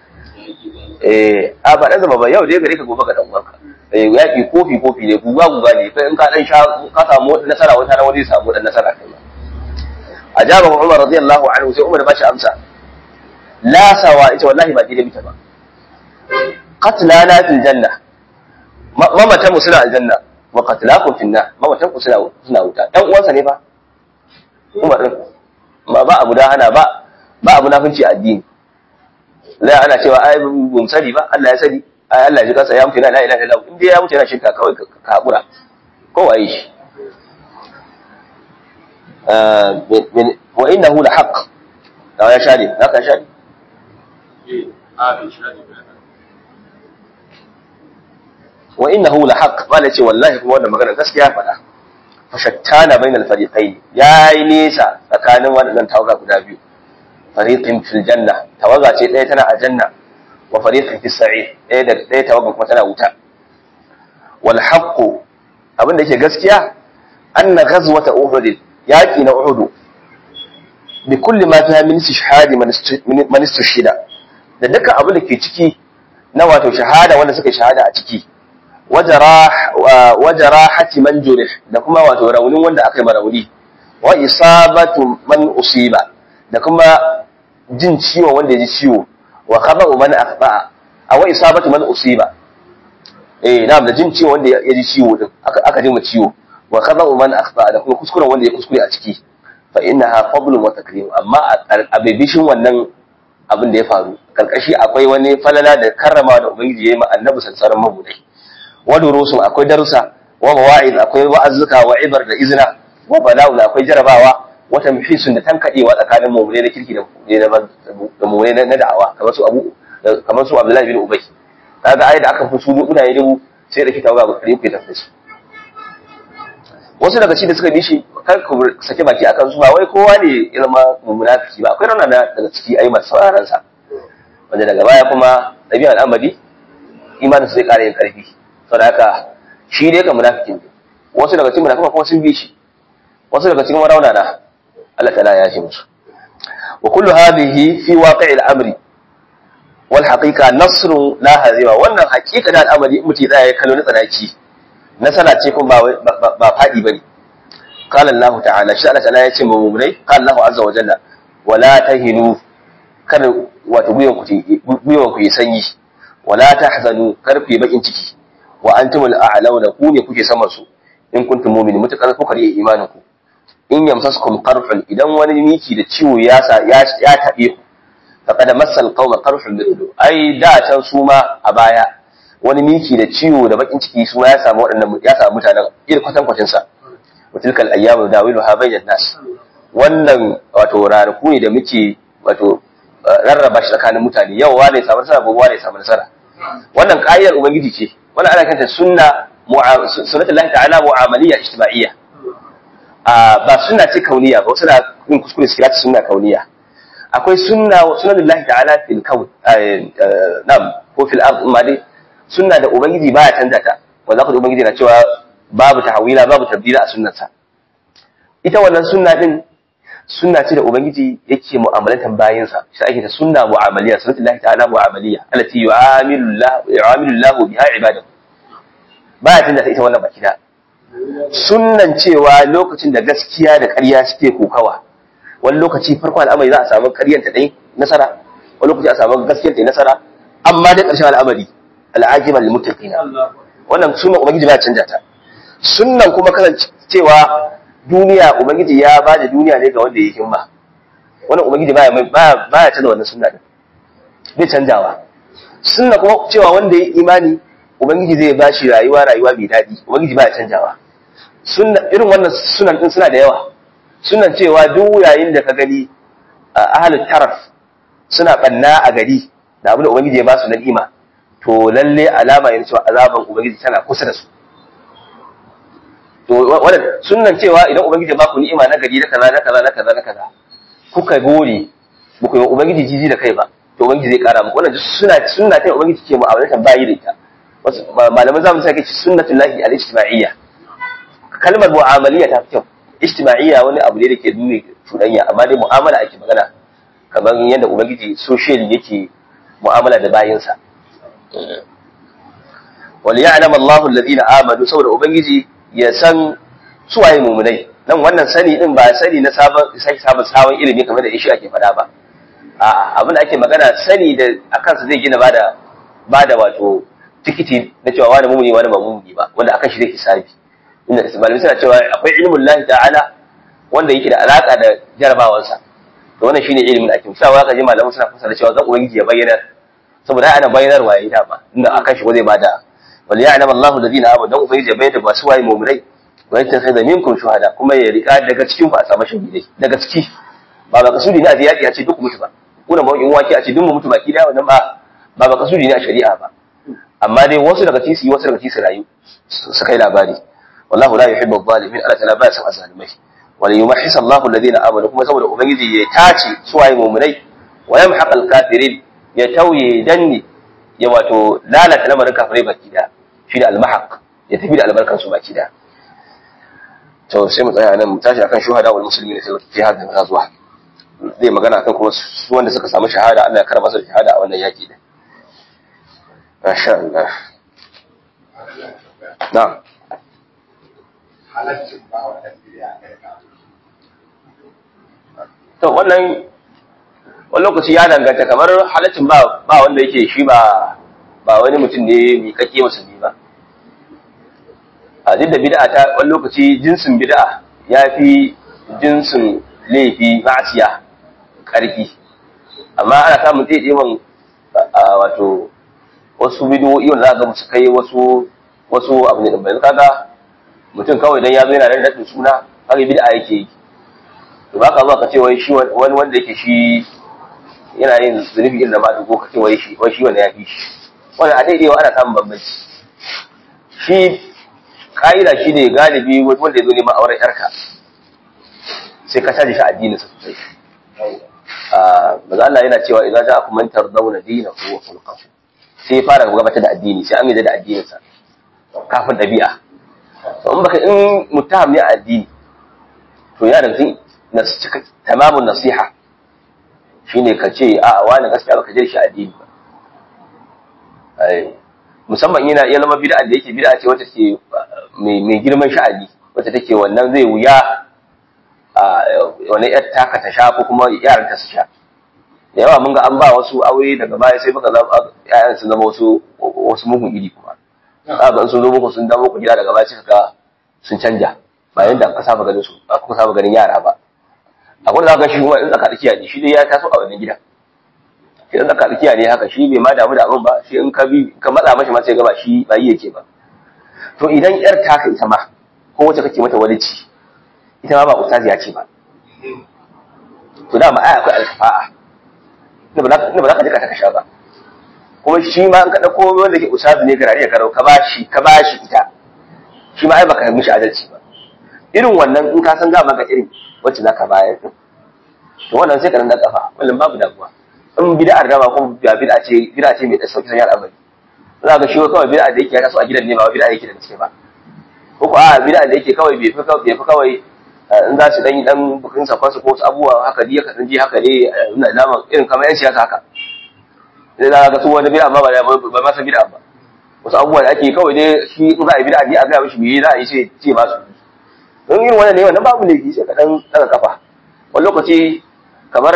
eh a ba dan zama ba yau dai gare ka gobe ga dan uwanka eh yaki kofi kofi ne guga guga ne kai in ka dan sha ka samu nasara wata ran wani samu dan nasara kai ajaba Umar radiyallahu anhu sai Umar ba shi amsa la sawa ita wallahi ba dai bita ba qatlana fil janna mamatan mu suna aljanna wa qatlakum fil nar mamatan ku suna suna wuta dan uwansa ne fa Umar din ba ba abu da hana ba ba abu nafinci addini la ana cewa ai bum sani ba Allah ya sani ai Allah ji kasa ya mutu la ilaha illallah in dai ya mutu yana shirka kawai ka hakura ko waye shi wa innahu la haqq da ya shade haka shade eh a bai shade ba wa innahu la haqq wala ce wallahi kuma wannan magana gaskiya faɗa fa shattana bainal fariqayn yayi nesa tsakanin waɗannan tawaga guda biyu fariqin fil janna tawaga ce ɗaya tana a janna wa fariqin fis sa'ir ɗaya da ɗaya tawaga kuma tana wuta wal haqqu abin da yake gaskiya anna ghazwata uhud yaqi na uhud bi kulli ma fiha min istishhad man istishhada da dukkan abin da ke ciki na wato shahada wanda suka shahada a ciki wajarahati man jurih da kuma wato raunin wanda aka yi marauni wa isabatu man usiba da kuma jin ciwo wanda ya ji ciwo wa khaba'u man akhba'a aw isabatu man usiba eh na'am da jin ciwo wanda ya ji ciwo din aka aka ji mu ciwo wa khaba'u man akhba'a da kuma kuskuren wanda ya kuskure a ciki fa innaha fadlun wa takrim amma a bibishin wannan abin da ya faru karkashi akwai wani falala da karrama da ubangiji ya yi ma annabi sansarin mabudai wa durusun akwai darussa wa mawa'id akwai wa'azzuka wa ibar da izina wa bala'u akwai jarabawa wa tamhisun da tankadewa tsakanin mu'mini na kirki da da mu'mini na da'awa kamar su Abu kamar su Abdullahi bin Ubay kaga ai da aka fi su guda ya dubu sai da kitabu ga kare ku tafi su wasu daga shi da suka bi shi kar ku sake baki akan su ba wai kowa ne ya zama munafiki ba akwai rauna daga ciki ai masu sauraron sa wanda daga baya kuma ɗabi'ar al'amari imanin su zai ƙara yin ƙarfi saboda haka shi dai ka munafikin ne wasu daga cikin munafikan kuma sun bi shi wasu daga cikin rauna na Allah ta'ala ya shi musu wa kullu hadhihi fi waqi'i al-amri wal haqiqa nasrun la hazima wannan haqiqa da al'amari in mutum ya ya kallo na tsanaki nasara ce kuma ba ba fadi bane qala Allah ta'ala shi Allah ta'ala ya ce mu mu'minai qala Allah azza wa jalla wala tahinu kada wato gwiwan ku gwiwan ku yi sanyi wala tahzanu kar ku yi bakin ciki wa antumul a'launa ku ne kuke saman su in kuntum mu'minin mutakar kuka yi imanin ku in yamsaskum qarhun idan wani miki da ciwo ya sa ya ya tabe ku faqad massal qauma qarhun mithlu ai da can su ma a baya wani miki da ciwo da bakin ciki su ya samu waɗannan ya samu mutanen irin kwatan kwatin sa mutilkal ayyamu dawiluha bainan nas wannan wato ranaku ne da muke wato rarraba shi tsakanin mutane yau wane samu nasara gobe wane samu nasara wannan ƙa'idar ubangiji ce wannan ana kanta sunna sunnatul lahi ta'ala mu'amaliyya ijtima'iyya ba sunna ce kauniya ba wasu na yin kuskure su kira sunna kauniya akwai sunna sunnatul lahi ta'ala fil kaun nam ko fil ard ma dai sunna da ubangiji baya canza ta wanda kuma ubangiji na cewa babu tahwila babu tabdila a sunnarsa ita wannan sunna din sunna ce da ubangiji yake mu'amalantar bayinsa shi ake ta sunna mu'amaliya sunnatul lahi ta'ala mu'amaliya allati yu'amilu Allah yu'amilu Allah biha ibadahu baya tunda ita wannan baki da sunnan cewa lokacin da gaskiya da ƙarya suke kokawa wani lokaci farko al'amari za a samu ƙaryar ta dai nasara wani lokaci a samu gaskiyar ta nasara amma da ƙarshen al'amari al'ajiban lil muttaqina wannan sunnan ubangiji ba canja ta sunnan kuma kasancewa duniya ubangiji ya ba da duniya ne ga wanda ya himma wannan ubangiji baya baya baya canza wannan sunna din bai canjawa sunna kuma cewa wanda ya imani ubangiji zai ba shi rayuwa rayuwa mai daɗi ubangiji baya canjawa sunna irin wannan sunan din suna da yawa sunan cewa duk yayin da ka gani ahlul taraf suna banna a gari da abin da ubangiji ya ba su na ni'ima to lalle alama yana cewa azaban ubangiji tana kusa da su to wannan sunnan cewa idan ubangiji ba ku ni'ima na gari na kaza na kaza na kaza na kaza kuka gode ba ku yi ubangiji jiji da kai ba to ubangiji zai kara muku wannan suna sunna ta ubangiji ke mu'amalatan bayi da ita wasu malaman zamu sai kace sunnatul lahi al-ijtima'iyya kalmar mu'amaliya ta fi kyau ijtima'iyya wani abu ne da ke nuna cuɗanya amma dai mu'amala ake magana kamar yadda ubangiji social yake mu'amala da bayinsa wal ya'lam Allahu alladhina amanu saboda ubangiji ya san suwaye mumunai nan wannan sani din ba sani na sabon sai sabon sabon ilimi kamar da ishi ake faɗa ba a abin da ake magana sani da akan sa zai gina bada bada wato tikiti na cewa wani mumuni wani ba mumuni ba wanda akan shi zai hisabi inda malamai suna cewa akwai ilmin lahi ta'ala wanda yake da alaka da jarabawansa to wannan shine ilimin da ake musawa ka ji malamai suna fasara cewa zan ubangiji ya bayyana saboda ana bayyanarwa yayi da ba inda akan shi zai bada wal ya'lam Allahu alladhina amanu dan ubangiji ya bayyana ba su waye mu'minai wa yattakhidha minkum shuhada kuma ya rika daga cikin ku a samu shahidai daga ciki ba ba kasudi ne a yaki a ce duk mutu ba kuna ba in waki a ce duk mu mutu baki da wannan ba ba ba kasudi ne a shari'a ba amma dai wasu daga cikin su yi wasu daga cikin su rayu su kai labari wallahu la yuhibbu adh-dhalimin Allah ta'ala baya son azzalimai wala yumahhis Allahu alladhina amanu kuma saboda ubangiji ya tace suwaye mu'minai wa yamhaq al-kafirin ya tauye danni ya wato lalata lamarin kafirai baki da shi da al-mahaq ya tafi da albarkar su baki da to sai mu tsaya nan mu tashi akan shuhada wal muslimin fi hadin ghazwa zai magana akan kuma su wanda suka samu shahada Allah ya karba su shahada a wannan yaki din masha Allah na'am halaccin ba wa ɗan bid'a ɗaya ka to wannan wani lokaci ya danganta kamar halaccin ba ba wanda yake shi ba ba wani mutum ne mai kake musulmi ba a duk da bid'a ta wani lokaci jinsin bid'a ya fi jinsin laifi ma'asiya ƙarfi amma ana samun ɗaiɗewan wato wasu bidiyoyi wanda za ga musu kai wasu wasu abu ne ɗin kaga mutum kawai dan ya zo yana da daɗin suna kaga bid'a yake yi to ba ka zuwa ka ce wai shi wani wanda yake shi yana yin zunubi irin da ma dugo ka ce wai shi wai shi wanda ya fi shi wannan a daidaiwa ana samun bambanci shi ka'ida shi ne galibi wanda ya zo neman auren yarka sai ka caji shi addinin sa sosai maza Allah yana cewa idan ja aku mantar dauna dina ko wa khulqahu sai ya fara gabatar da addini sai an yi da addinin sa kafin dabi'a to in baka in mutaham ne a addini to ya da tamamun nasiha shine ka ce a wani gaskiya baka je shi addini ba musamman yana iya zama bid'a da yake bid'a ce wacce take mai girman sha'ani wacce take wannan zai wuya wani yar taka ta sha ko kuma yaran ta su sha da yawa mun ga an ba wasu aure daga baya sai muka zama yayan su zama wasu wasu mugun iri kuma za ga sun zo muku sun dawo ku gida daga baya sai ka sun canja ba yanda aka saba ganin su aka saba ganin yara ba akwai da za ka shi kuma in tsaka tsakiya ne shi dai ya taso a wannan gida shi in tsaka tsakiya ne haka shi bai ma damu da abin ba shi in ka bi ka matsa mashi ma sai ga ba shi ba yi yake ba to idan yar ta ka ita ma ko wacce kake mata walici ita ma ba ustaziya ce ba to da ma ai akwai alfa'a ne ba za ka jika ta kasha ba kuma shi ma in ka dauko wanda ke ustazi ne garari ya karau ka bashi ka bashi ita shi ma ai baka yi mishi adalci ba irin wannan in ka san za maka irin wacce za ka bayar din to wannan sai ka nan da kafa wannan babu damuwa in bid'ar dama ko ba bid'a ce bid'a ce mai da sauki sanya al'amari za ka shi kawai bid'a da yake ya taso a gidan ne ba bid'a yake da gaske ba ko ko a bid'a da yake kawai bai fi kawai bai fi kawai in za su dan yi dan bukin sa kwasu ko wasu abubuwa haka dai ka dan ji haka ne ina dama irin kamar yan siyasa haka idan za ka ga su wani bid'a ba ba ma san bid'a ba wasu abubuwa da ake kawai dai shi in za a yi bid'a ne a ga mishi me za a yi sai ce ba su don yin wannan ne wannan babu laifi sai ka dan daga kafa wani lokaci kamar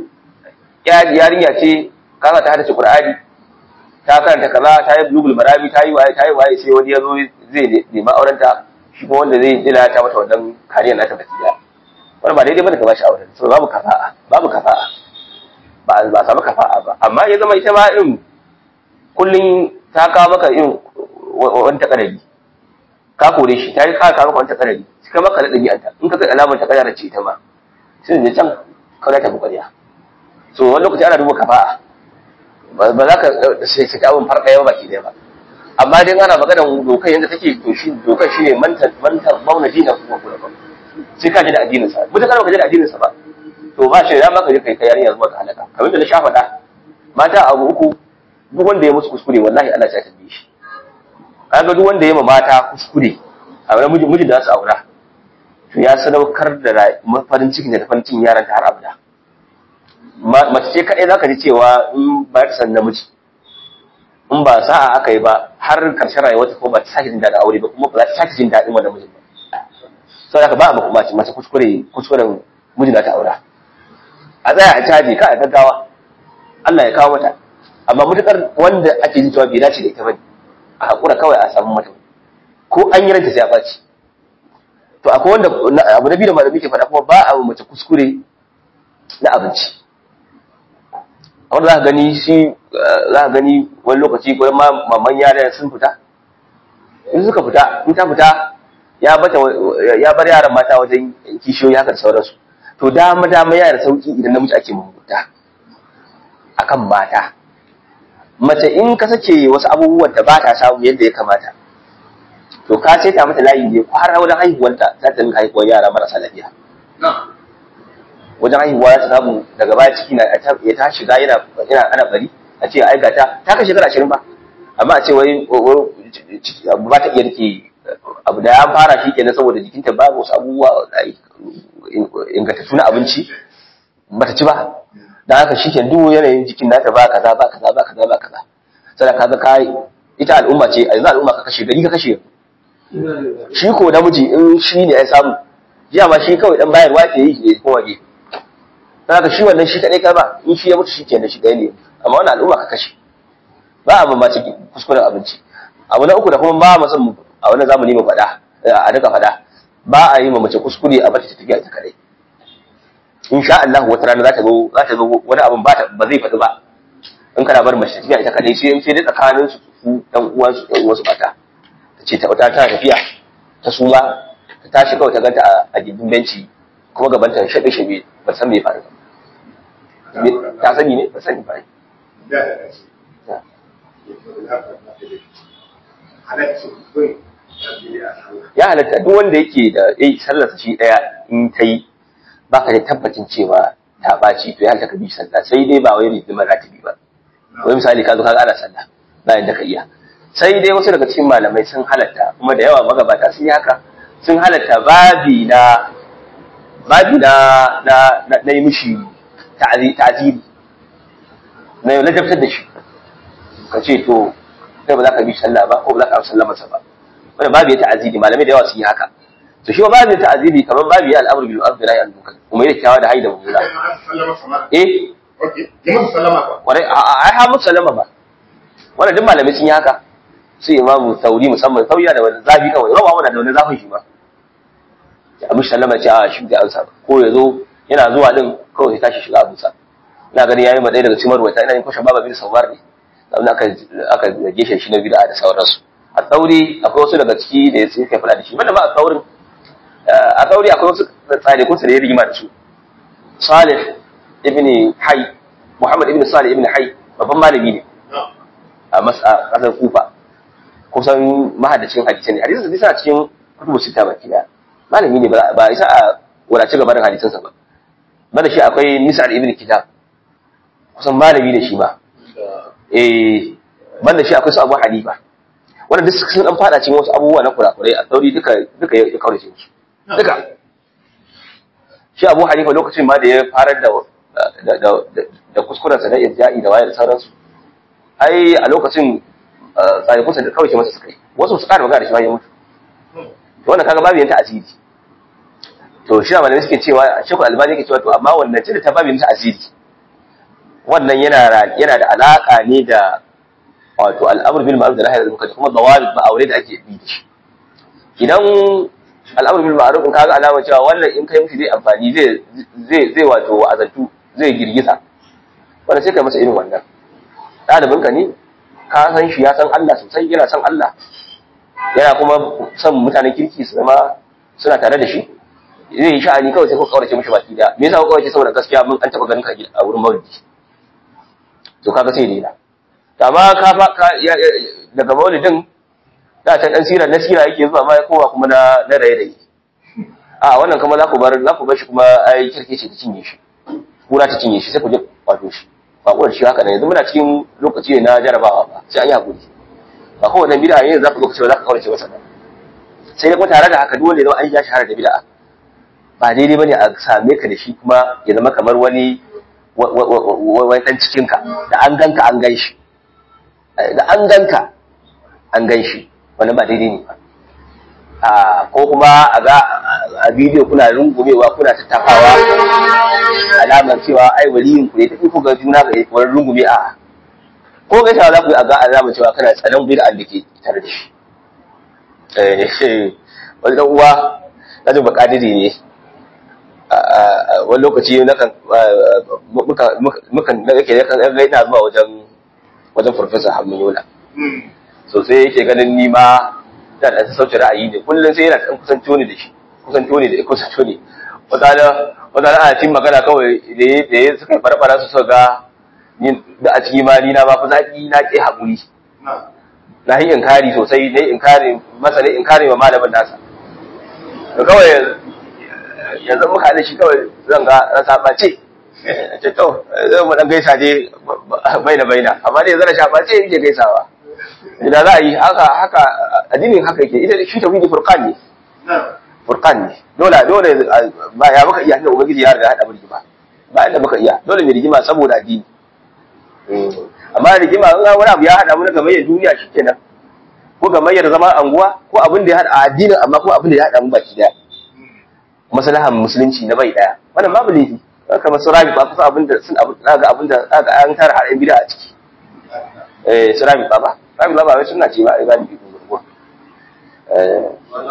yarinya ce kaga ta hadace qur'ani ta karanta kaza ta yi bulugul marami ta yi waye ta yi waye sai wani ya zo zai nemi auren ta shi kuma wanda zai dila ta mata wannan kariyar nata baki da wani ba daidai bane ka bashi auren so babu kafa'a babu kafa'a ba ba samu kafa'a ba amma ya zama ita ma irin kullun ta kawo maka irin wani takarari ka kore shi ta yi ka kawo maka wani takarari ka maka da ɗabi'anta in ka ga alamar ta ƙarya ce ta ma sai da can kawai ta bukariya so wani lokaci ana duba kafa'a ba za ka sai ta abin farka yawa baki ɗaya ba amma dai ana magana dokar yadda take to shi dokar shi ne mantar mantar mauna dina kuma kula ba sai ka ji da addinin sa mutum kana ka ji da addinin sa ba to ba shi da maka je kai kai yarinya zuwa ga halaka kamar da na sha faɗa mata abu uku duk wanda ya musu kuskure wallahi Allah ya tambaye shi kaga duk wanda ya ma mata kuskure a wani mijin mijin da su aura to ya sadaukar da farin cikin da farin cikin yaran ta har abada mace ce kaɗai za ka ji cewa in ba ta san namiji in ba sa'a aka yi ba har karshen rayuwarta ko ba ta sake jin daɗin aure ba kuma ba za ta sake jin daɗin wannan mijin ba sau da ka ba a mace mace kuskure kuskuren mijin da ta aura a tsaya a caji ka a gaggawa Allah ya kawo mata amma mutukar wanda ake jin cewa bai dace da ita bane a haƙura kawai a samu mata ko an yi ranta sai a ɓaci to akwai wanda abu na biyu da malami ke faɗa kuma ba a mace kuskure na abinci wanda za ka gani shi za ka gani wani lokaci ko ma maman yara sun fita in suka fita in ta fita ya bata ya bar yaran mata wajen kishiyoyi haka da sauransu to dama dama yana da sauki idan namiji ake mamuta akan mata mace in ka sake wasu abubuwan da ba ta samu yadda ya kamata to ka sai ta mata layi ne kwara wajen haihuwanta za ta rinka haihuwar yara marasa lafiya wajen haihuwa ya samu daga baya ciki na ya ta shiga yana yana ana bari a ce ai gata ta kai shekara ashirin ba amma a ce wai ba ta iya rike abu da ya fara shi kenan saboda jikinta babu wasu abubuwa ingantattu na abinci bata ci ba dan haka shi kenan duk yanayin jikin nata ba kaza ba kaza ba kaza ba kaza sai ka ga kai ita al'umma ce a yanzu al'umma ka kashe gari ka kashe shi ko namiji in shi ne ya samu jiya ma shi kawai dan bayarwa ke yi ne kuma ge dan haka shi wannan shi kadai ba in shi ya mutu shi kenan shi ɗaya ne amma wannan al'umma ka kashe ba a mamaci kuskuren abinci abu na uku da kuma ba mu san a wannan zamani mu faɗa a duka faɗa ba a yi ma mace kuskure a bata ta tafiya ita kadai in sha Allah wata rana za ta zo za ta zo wani abun ba ba zai faɗi ba in kana bar mace tafiya ita kadai sai in sai dai tsakanin su su dan uwan su dan uwan su mata ta ce ta wata ta tafiya ta suma ta tashi kawai ta ganta a gindin benci kuma gaban ta shabe shabe ba san me faru ba ta sani ne ba sani ba ya halatta duk wanda yake da eh sallarsa shi daya in ta yi baka da tabbacin cewa ta ɓaci to ya halatta ka bi sallah sai dai ba wai rigimar ratibi ba wai misali ka zo ka ana sallah bayan da ka iya sai dai wasu daga cikin malamai sun halatta kuma da yawa magabata sun yi haka sun halatta babi na babi na na na yi mishi ta'ziri na yau ladabtar da shi ka ce to kai ba za ka bi sallah ba ko ba za ka sallah masa ba wanda babu ya ta'aziri malamai da yawa sun yi haka to shi babu ya ta'aziri kamar babu ya al'amru bil ma'ruf nahi anil munkar kuma yake kyawa da haida mummuna eh kwarai a ai ha musu sallama ba wanda duk malamai sun yi haka su imamu sauri musamman sauriya da wani zafi kawai rawa wanda da wani zafin shi ba ya mishi sallama ce a shi da ansa ko ya zo yana zuwa din kawai sai tashi shiga abinsa ina gani yayi ma ɗaya daga cikin marwata ina yin kwashe baba bin sauwar ne abin aka aka geshe shi na bid'a da sauransu a tsauri akwai wasu daga ciki da ya suka faɗa da shi wanda ba a tsaurin a tsauri akwai wasu tsarikun su da ya rigima da su salih ibn hay muhammad ibn salih ibn hay babban malami ne a masa kasar kufa kusan mahaddacin hadisi ne hadisin sa suna cikin kutubu sita baki daya malami ne ba isa a wadace gabanin hadisinsa ba bada shi akwai misal ibn kitab kusan malami ne shi ma eh banda shi akwai su abu hanifa wanda duk sun dan fada cikin wasu abubuwa na kurakurai a sauri duka duka ya kaurace su duka shi abu hanifa lokacin ma da ya farar da da da kuskuren sa na irja'i da wayar sauransu ai a lokacin tsare kusa da kaurace masa suka yi wasu su ƙara magana da shi bayan mutu to wannan kaga babu yanta asiri to shi malamai suke cewa shekul albani yake cewa to amma wannan ce da ta babu yanta asiri wannan yana yana da alaka ne da wato al'amur bil ma'ruf da nahy anil munkar kuma dawabit ba aure da ake bi da shi idan al'amur bil ma'ruf in kaga alama cewa wannan in kai mishi zai amfani zai zai zai wato wa'azantu zai girgiza wanda sai kai masa irin wannan ɗalibin ka ne ka san shi ya san Allah sosai yana san Allah yana kuma son mutanen kirki su zama suna tare da shi zai yi sha'ani kawai sai ko kaurace mishi baki da me yasa ko kaurace saboda gaskiya mun an taba ganin ka a wurin maulidi to kaga sai dai amma ka fa daga maulidin da ta dan sira na sira yake zuwa ma ya kowa kuma na na raye raye a wannan kuma za ku bar za ku bar shi kuma ai kirkice ta cinye shi kura ta cinye shi sai ku je wato shi ba ku shi haka ne yanzu muna cikin lokaci ne na jarabawa ba sai an yi hakuri ba kowane bid'a ne za ku lokaci ba za ka kaurace masa ba sai dai kuma tare da haka duk wanda ya zama an ja shahara da bid'a ba daidai bane a same ka da shi kuma ya zama kamar wani wani dan cikinka da an ganka an gan shi da an ganka an gan shi wani ba daidai ne ba ko kuma a ga a bidiyo kuna rungumewa kuna tattafawa alamar cewa ai waliyin ku ne tafi ku ga juna ga wani rungume a ko gaisa za ku yi a ga alamar cewa kana tsanan bid'a da ke tare da shi wani dan uwa na jin bakadiri ne wani lokaci na kan mukan na yake yakan ga ina zuwa wajen wajen professor Hamid Yola so sai yake ganin ni ma da da sauke ra'ayi ne kullun sai yana dan kusanto ne da shi kusanto ne da kusanto ne wata da wata da ana cin magana kawai da da suka fara su suka ga ni da a cikin mali na ba fa zaki na ke hakuri na yi inkari sosai na yi inkari masa ne inkari wa malamin nasa to kawai yanzu muka da shi kawai zan ga na sabace ce to zai mu dan gaisa je baina baina amma dai zan shafa ce yake gaisawa idan za a yi haka haka addinin haka yake ita shi tauhidi furqan ne furqan ne dole dole ba ya baka iya da ubangiji ya riga hada mulki ba ba inda baka iya dole mai rigima saboda addini amma rigima in wani abu ya hada mu na gamayyar duniya shikenan ko gamayyar zama anguwa ko abin da ya hada addinin amma ko abin da ya hada mu baki daya maslahan musulunci na bai daya wannan babu laifi kamar su rabi ba kusa abin da sun abu ga abin da aka an tara har bid'a a ciki eh su rabi ba ba rabi ba wai sunna ce ba ai gani bi gurgurwa eh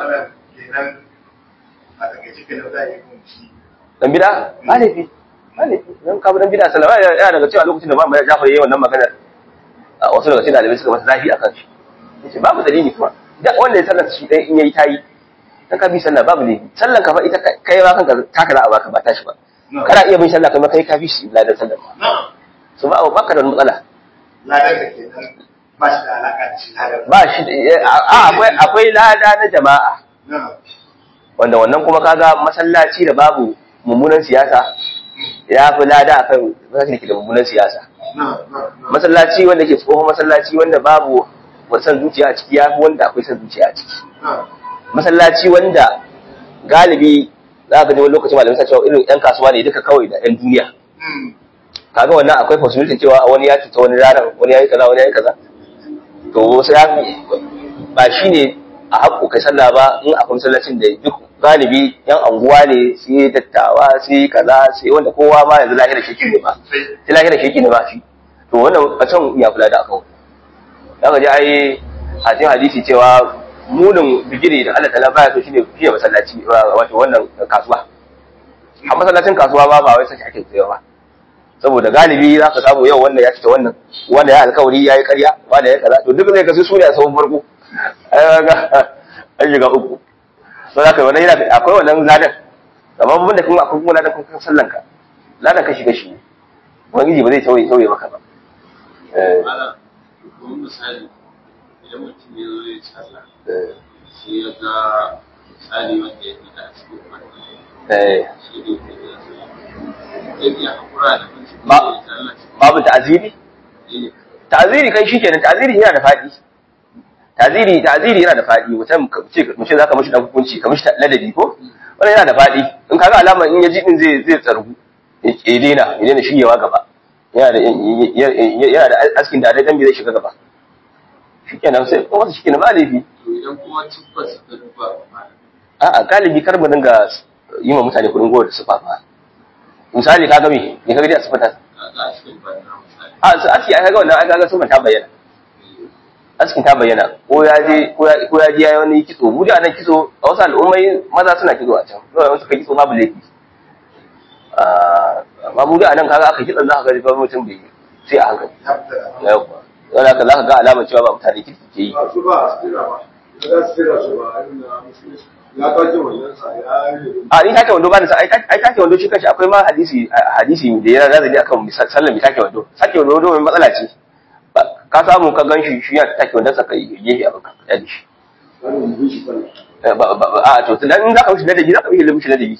dan bid'a ba laifi ba laifi dan ka dan bid'a sallama ya daga cewa lokacin da Muhammad Jafar yayin wannan maganar wasu daga cikin dalibai suka masa zafi akan shi yace babu dalili kuma da wanda ya sallar shi dai in yayi tayi dan ka bi sallah babu laifi sallan ka fa ita kai ma kanka taka za a baka ba tashi ba kana iya bin sallah kamar kai ka fi shi ladan sallar so ba baka da matsala ladan da ke nan ba shi da alaka da shi ladan ba shi a akwai akwai lada na jama'a wanda wannan kuma kaga masallaci da babu mummunan siyasa ya fi lada akan masallaci da mummunan siyasa masallaci wanda ke tsohon masallaci wanda babu wasan zuciya a ciki ya fi wanda akwai san zuciya a ciki masallaci wanda galibi za ka ji wani lokacin malamai sa cewa irin yan kasuwa ne duka kawai da yan duniya kaga wannan akwai possibility cewa wani ya cuta wani ranar wani ya yi kaza wani ya yi kaza to wasu ya ba shi ne a haƙƙo kai sallah ba in akwai masallacin da duk galibi yan anguwa ne sai dattawa sai kaza sai wanda kowa ma yanzu lahira sheki ne ba sai lahira sheki ne ba shi to wannan a can ya kula da akan za ka ji ai a cikin hadisi cewa munin bigire da Allah ta'ala baya so shine fiye masallaci wato wannan kasuwa a masallacin kasuwa ba ba wai sai ake tsayawa ba saboda galibi za ka samu yau wannan ya fita wannan wanda ya alkawari ya yi karya wanda ya kaza to duk zai kasu su ne a sabon farko an shiga uku so za ka yi wannan yana akwai wannan ladan amma babban da kuma akwai kuma ladan kuma sallan ka ladan kashi kashi ne ubangiji ba zai tauye tauye maka ba Ana, kuma misali, idan mutum ya zo ya sallah, sai ya ga misali wanda ya fita a cikin wannan, Eh, shi ne ke da sallah. Zai iya haƙura da mutum Ba- ya yi sallah shi babu ta'aziri ne. ta'aziri kai shikenan ta'aziri yana da faɗi ta'aziri ta'aziri yana da faɗi mutum ka ce mutum zaka mishi dan hukunci ka mishi ladabi ko wannan yana da faɗi in kaga alama in ya ji din zai zai tsargu ya daina ya daina shigewa gaba yana da yana da askin da dai dan bai zai shiga gaba shikenan sai ko wata shikenan ba laifi To idan kuma tabbas ka duba ba a'a galibi kar mu dinga yi wa mutane kudin gowar da su fafa misali kaga me me kaga dai a sifata ka ga cikin banna misali. a su aski ai kaga wannan ai kaga sun ta bayyana askin ta bayyana ko ya je ko ya ko ya je yayi wani kitso mu da nan kitso a wasu al'ummai maza suna kitso a can dole wasu ka kitso babu laifi ah amma mu da nan kaga aka kitsa za ka ga ba mutum bai sai a hankali ya fita da yawa don haka za ka ga alamar cewa ba mutane kirki ke yi ba su ba su tira ba ba za su tira su ba irin na musulunci ya kwace wannan sa ya yi a ni take wando ba ni sa ai ai take wando shi kanshi akwai ma hadisi hadisi da ya razali akan sallar mi take wando take wando mai matsala ce Ba- ka samu ka ganshi shi ya take wando sa kai gefe abin ka ya dishi wani mutum shi sallah Eh, ba ba ba- a to dan in zaka mishi ladabi zaka mishi mishi ladabi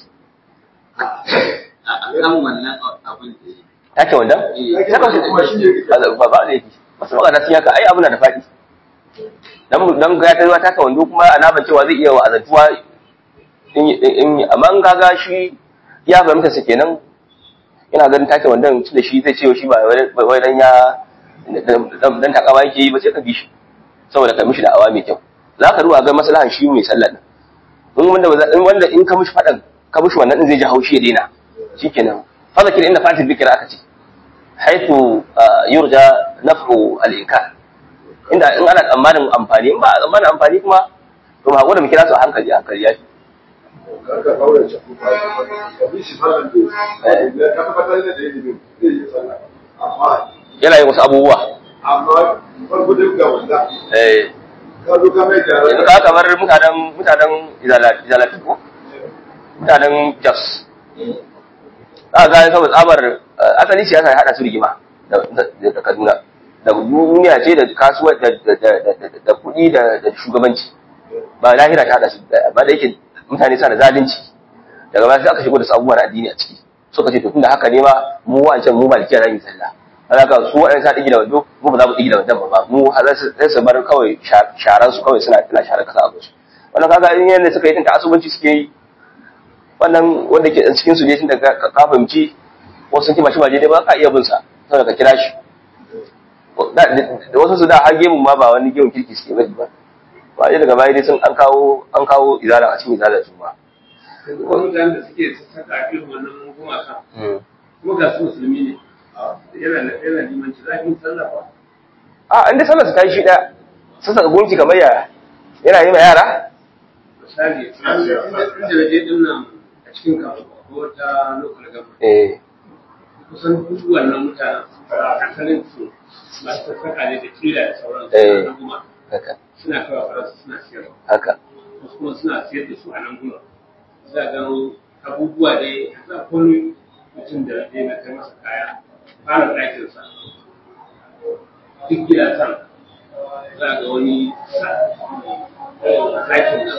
A kan wannan abin da ya yi. take wando Eh, saka shi kuma shi ne ba ba ne wasu magana sun yaka ai abu na da faɗi dan dan ga ta zuwa taka wando kuma alaman cewa zai iya wa'azantuwa in in amma in kaga shi ya fahimta sa kenan ina ganin take wandon tunda shi zai ce shi ba wai- wai dan ya dan dan takawa yake yi ba sai ka bi shi saboda ka mishi da awa mai kyau za ka ruwa ga maslahan shi mai sallar nan in wanda ba za- in wanda in ka mishi fadan ka mishi wannan din zai ji haushi ya daina shikenan fa zakir inna fatil bikra aka ce haitu yurja naf'u al-inkar inda in ana tsammanin amfani in ba a tsammanin amfani kuma to ba hakuri mu kira su a hankali a hankali yafi karka kaura ce ku ba su ba bi shi sallan da ya tabbatar da ilimin zai yi sallah amma yana yin wasu abubuwa amma farko duk ga wanda eh ka zo ka mai gyara yanzu ka kamar mutanen mutanen izalati ko mutanen jos za ka ga saboda tsabar eh, asali siyasa ya hada su rigima da Kaduna da duniya ce da kasuwar da da kuɗi da da shugabanci ba lahira ta da su ba da yake mutane suna da zalunci daga baya sai aka shigo da sabuwar addini a ciki suka ce to tunda haka ne ma mu wancan mu malikiya za mu sallah haka su waɗanda sa ɗigi da wando mu ba za mu ɗigi da wandon ba mu sai su bar kawai sharan su kawai suna suna sharar kasa abu wannan kaga in yanda suka yi tunda asubanci suke yi wannan wanda ke cikin su ne tun da ka fahimci wasu sun kima shi ba daidai ba ka iya bin sa saboda ka kira shi da wasu su da har gemun ma ba wani gemun kirki suke bari ba ba daga baya dai sun an kawo an kawo izala a cikin izala su ba kuma mutanen da suke saka irin wannan gumaka kuma ga su musulmi ne yana yana limanci za ki sallah ba a inda sallar su ta yi shi ɗaya sun saka gunki kamar yaya yana yi ma yara misali inda da je din nan a cikin kasuwa ko ta local government eh kusan duk wannan mutanen asalin su masu saka ne da kila da sauran Eh. su na guma haka suna kawo faransa suna siyarwa haka wasu kuma suna siyar da su a nan guma za ga abubuwa da za a wani mutum da zai na kai masa kaya fara ɗakinsa duk gidajen za ga wani sa ɗakin nan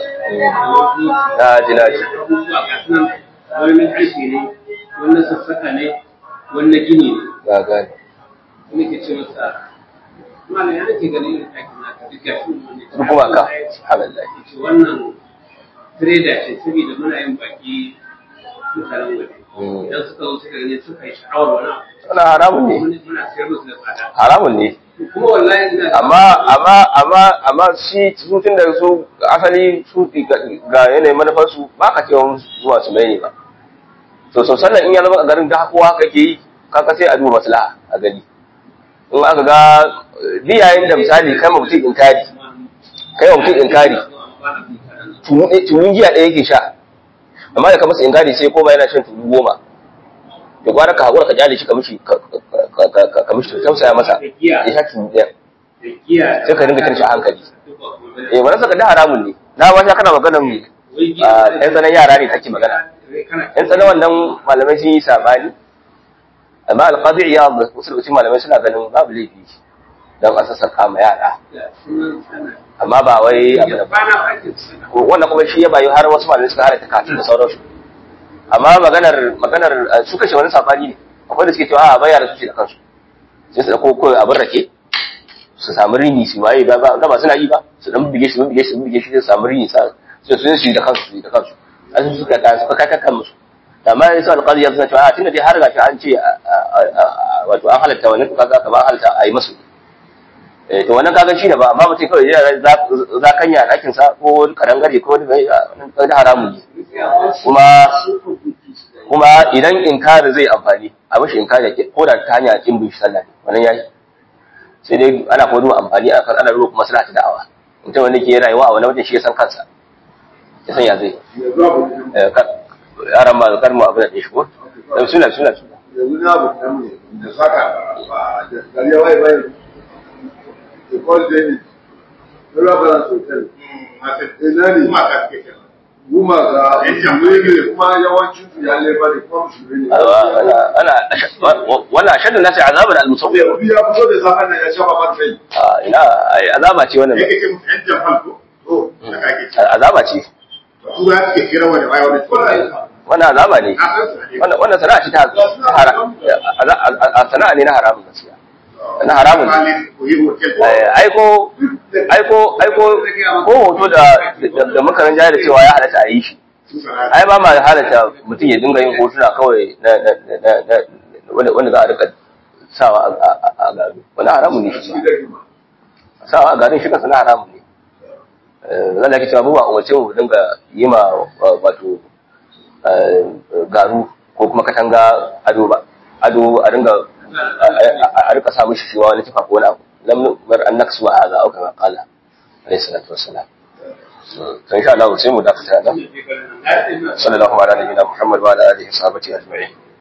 na ji na ji abubuwa ga su nan wani na ƙarfe ne wani na sassaka ne wani na gini ne ga gani wani ke ce masa malam ya nake ganin irin ɗakin naka duk gashi wani duk kuma ka subhanallah ce wannan trader ce saboda muna yin baki mutanen waje Mm. idan suka zo suka gani suka yi sha'awar wani abu wannan haramun ne wani muna sayar musu da tsada haramun ne kuma wallahi ina amma amma amma amma shi su tun da su asali su ga yanayin manufar su ba ka cewa zuwa su mai ne ba to so sannan in ya zama a garin da kowa haka ke yi kaka sai a duba maslaha a gani in aka ga biyayen da misali kai ma mutum inkari kai wa mutum inkari tunun giya ɗaya yake sha amma da ka masa inkari sai koma yana shan tunu goma da gwara ka haƙura ka kyale shi ka mishi ka ka- ka- ka- ka mishi tausaya masa ya sha tunu ɗaya da giya sai ka dinga kiran shi a hankali duk ba kuma bane. eh wannan saka da haramun ne na ma sha kana maganan Wai giya ah, da- yan tsanan yara ne kake magana kana yan tsanan wannan malamai sun yi sabani amma alqadi ya wasu lokacin malamai suna ganin babu laifi dan a sassaka ma yara da sunan sana amma ba wai abu da ba na ake sana wannan kuma shi ya bayu har wasu malamai suka halatta kafin da sauransu amma maganar maganar ah, su kashe wani sabani ne akwai da suke cewa a bayar su ce da kansu sai su dauko kawai abin rake su samu rini su waye ba ba ba suna yi ba su dan bige shi bige shi bige shi sai su samu rini sa sai su yi da kansu su yi da kansu an su suka ka suka kai kan musu amma sai alqadi ya suna cewa a tunda dai har gashi an ce a- a- a- wato an halatta wannan to kaga kamar halatta a yi musu eh to wannan kaga shi ne ba amma mutum kawai ya za za kanya a ɗakin sa ko wani karangare ko wani bai wannan haramun ne kuma kuma idan inkari zai amfani a mashi inkari ko da ta hanya kin bin shi sallah ne wannan yayi sai dai ana kuma duba amfani a kan ana duba kuma suna ta da'awa mutum wanda ke rayuwa a wani wajen shi ya san kansa ya san ya zai yanzu abu ne Eh, ka- yaran ma kar mu abu da shi ko Eh, suna suna suna yanzu na abu ne mu da saka ba da gari ya waye waye da kwan da ni da rabaran sosai ina ne guma ga musulmi ne kuma yawancin su ya leba ne kuma musulmi ne ana ana wannan ashaddu nasi azaban al-musawwir yanzu ya fito da safen nan ya shafa man kai Ah, ina ai, azaba ce wannan to azaba ce wannan azaba ne wannan wannan sana'a ce ta haram sana'a ne na haramun gaskiya na haramun ne Eh, aiko aiko aiko ko hoto da da- da muka ranja da cewa ya halatta a yi shi ai ba ma halatta mutum ya dinga yin hotuna kawai na na na na wanda wanda za a rika sawa a a- a gado wani haramun ne shi ba sawa a garin shi kansa na haramun ne Eh, zan da ke cewa mu ba umarce mu dinga yi ma wa- wato eh, garu ko kuma katanga ado ba ado a dinga a- a a rika sa mishi shi ma wani tufa ko wani abu lam bar an naksu wa hadha au kama qala alayhi salatu wassalam so insha Allah sai mu dakata nan sallallahu alaihi wa sallam Muhammad wa ala alihi wa sahbihi ajma'in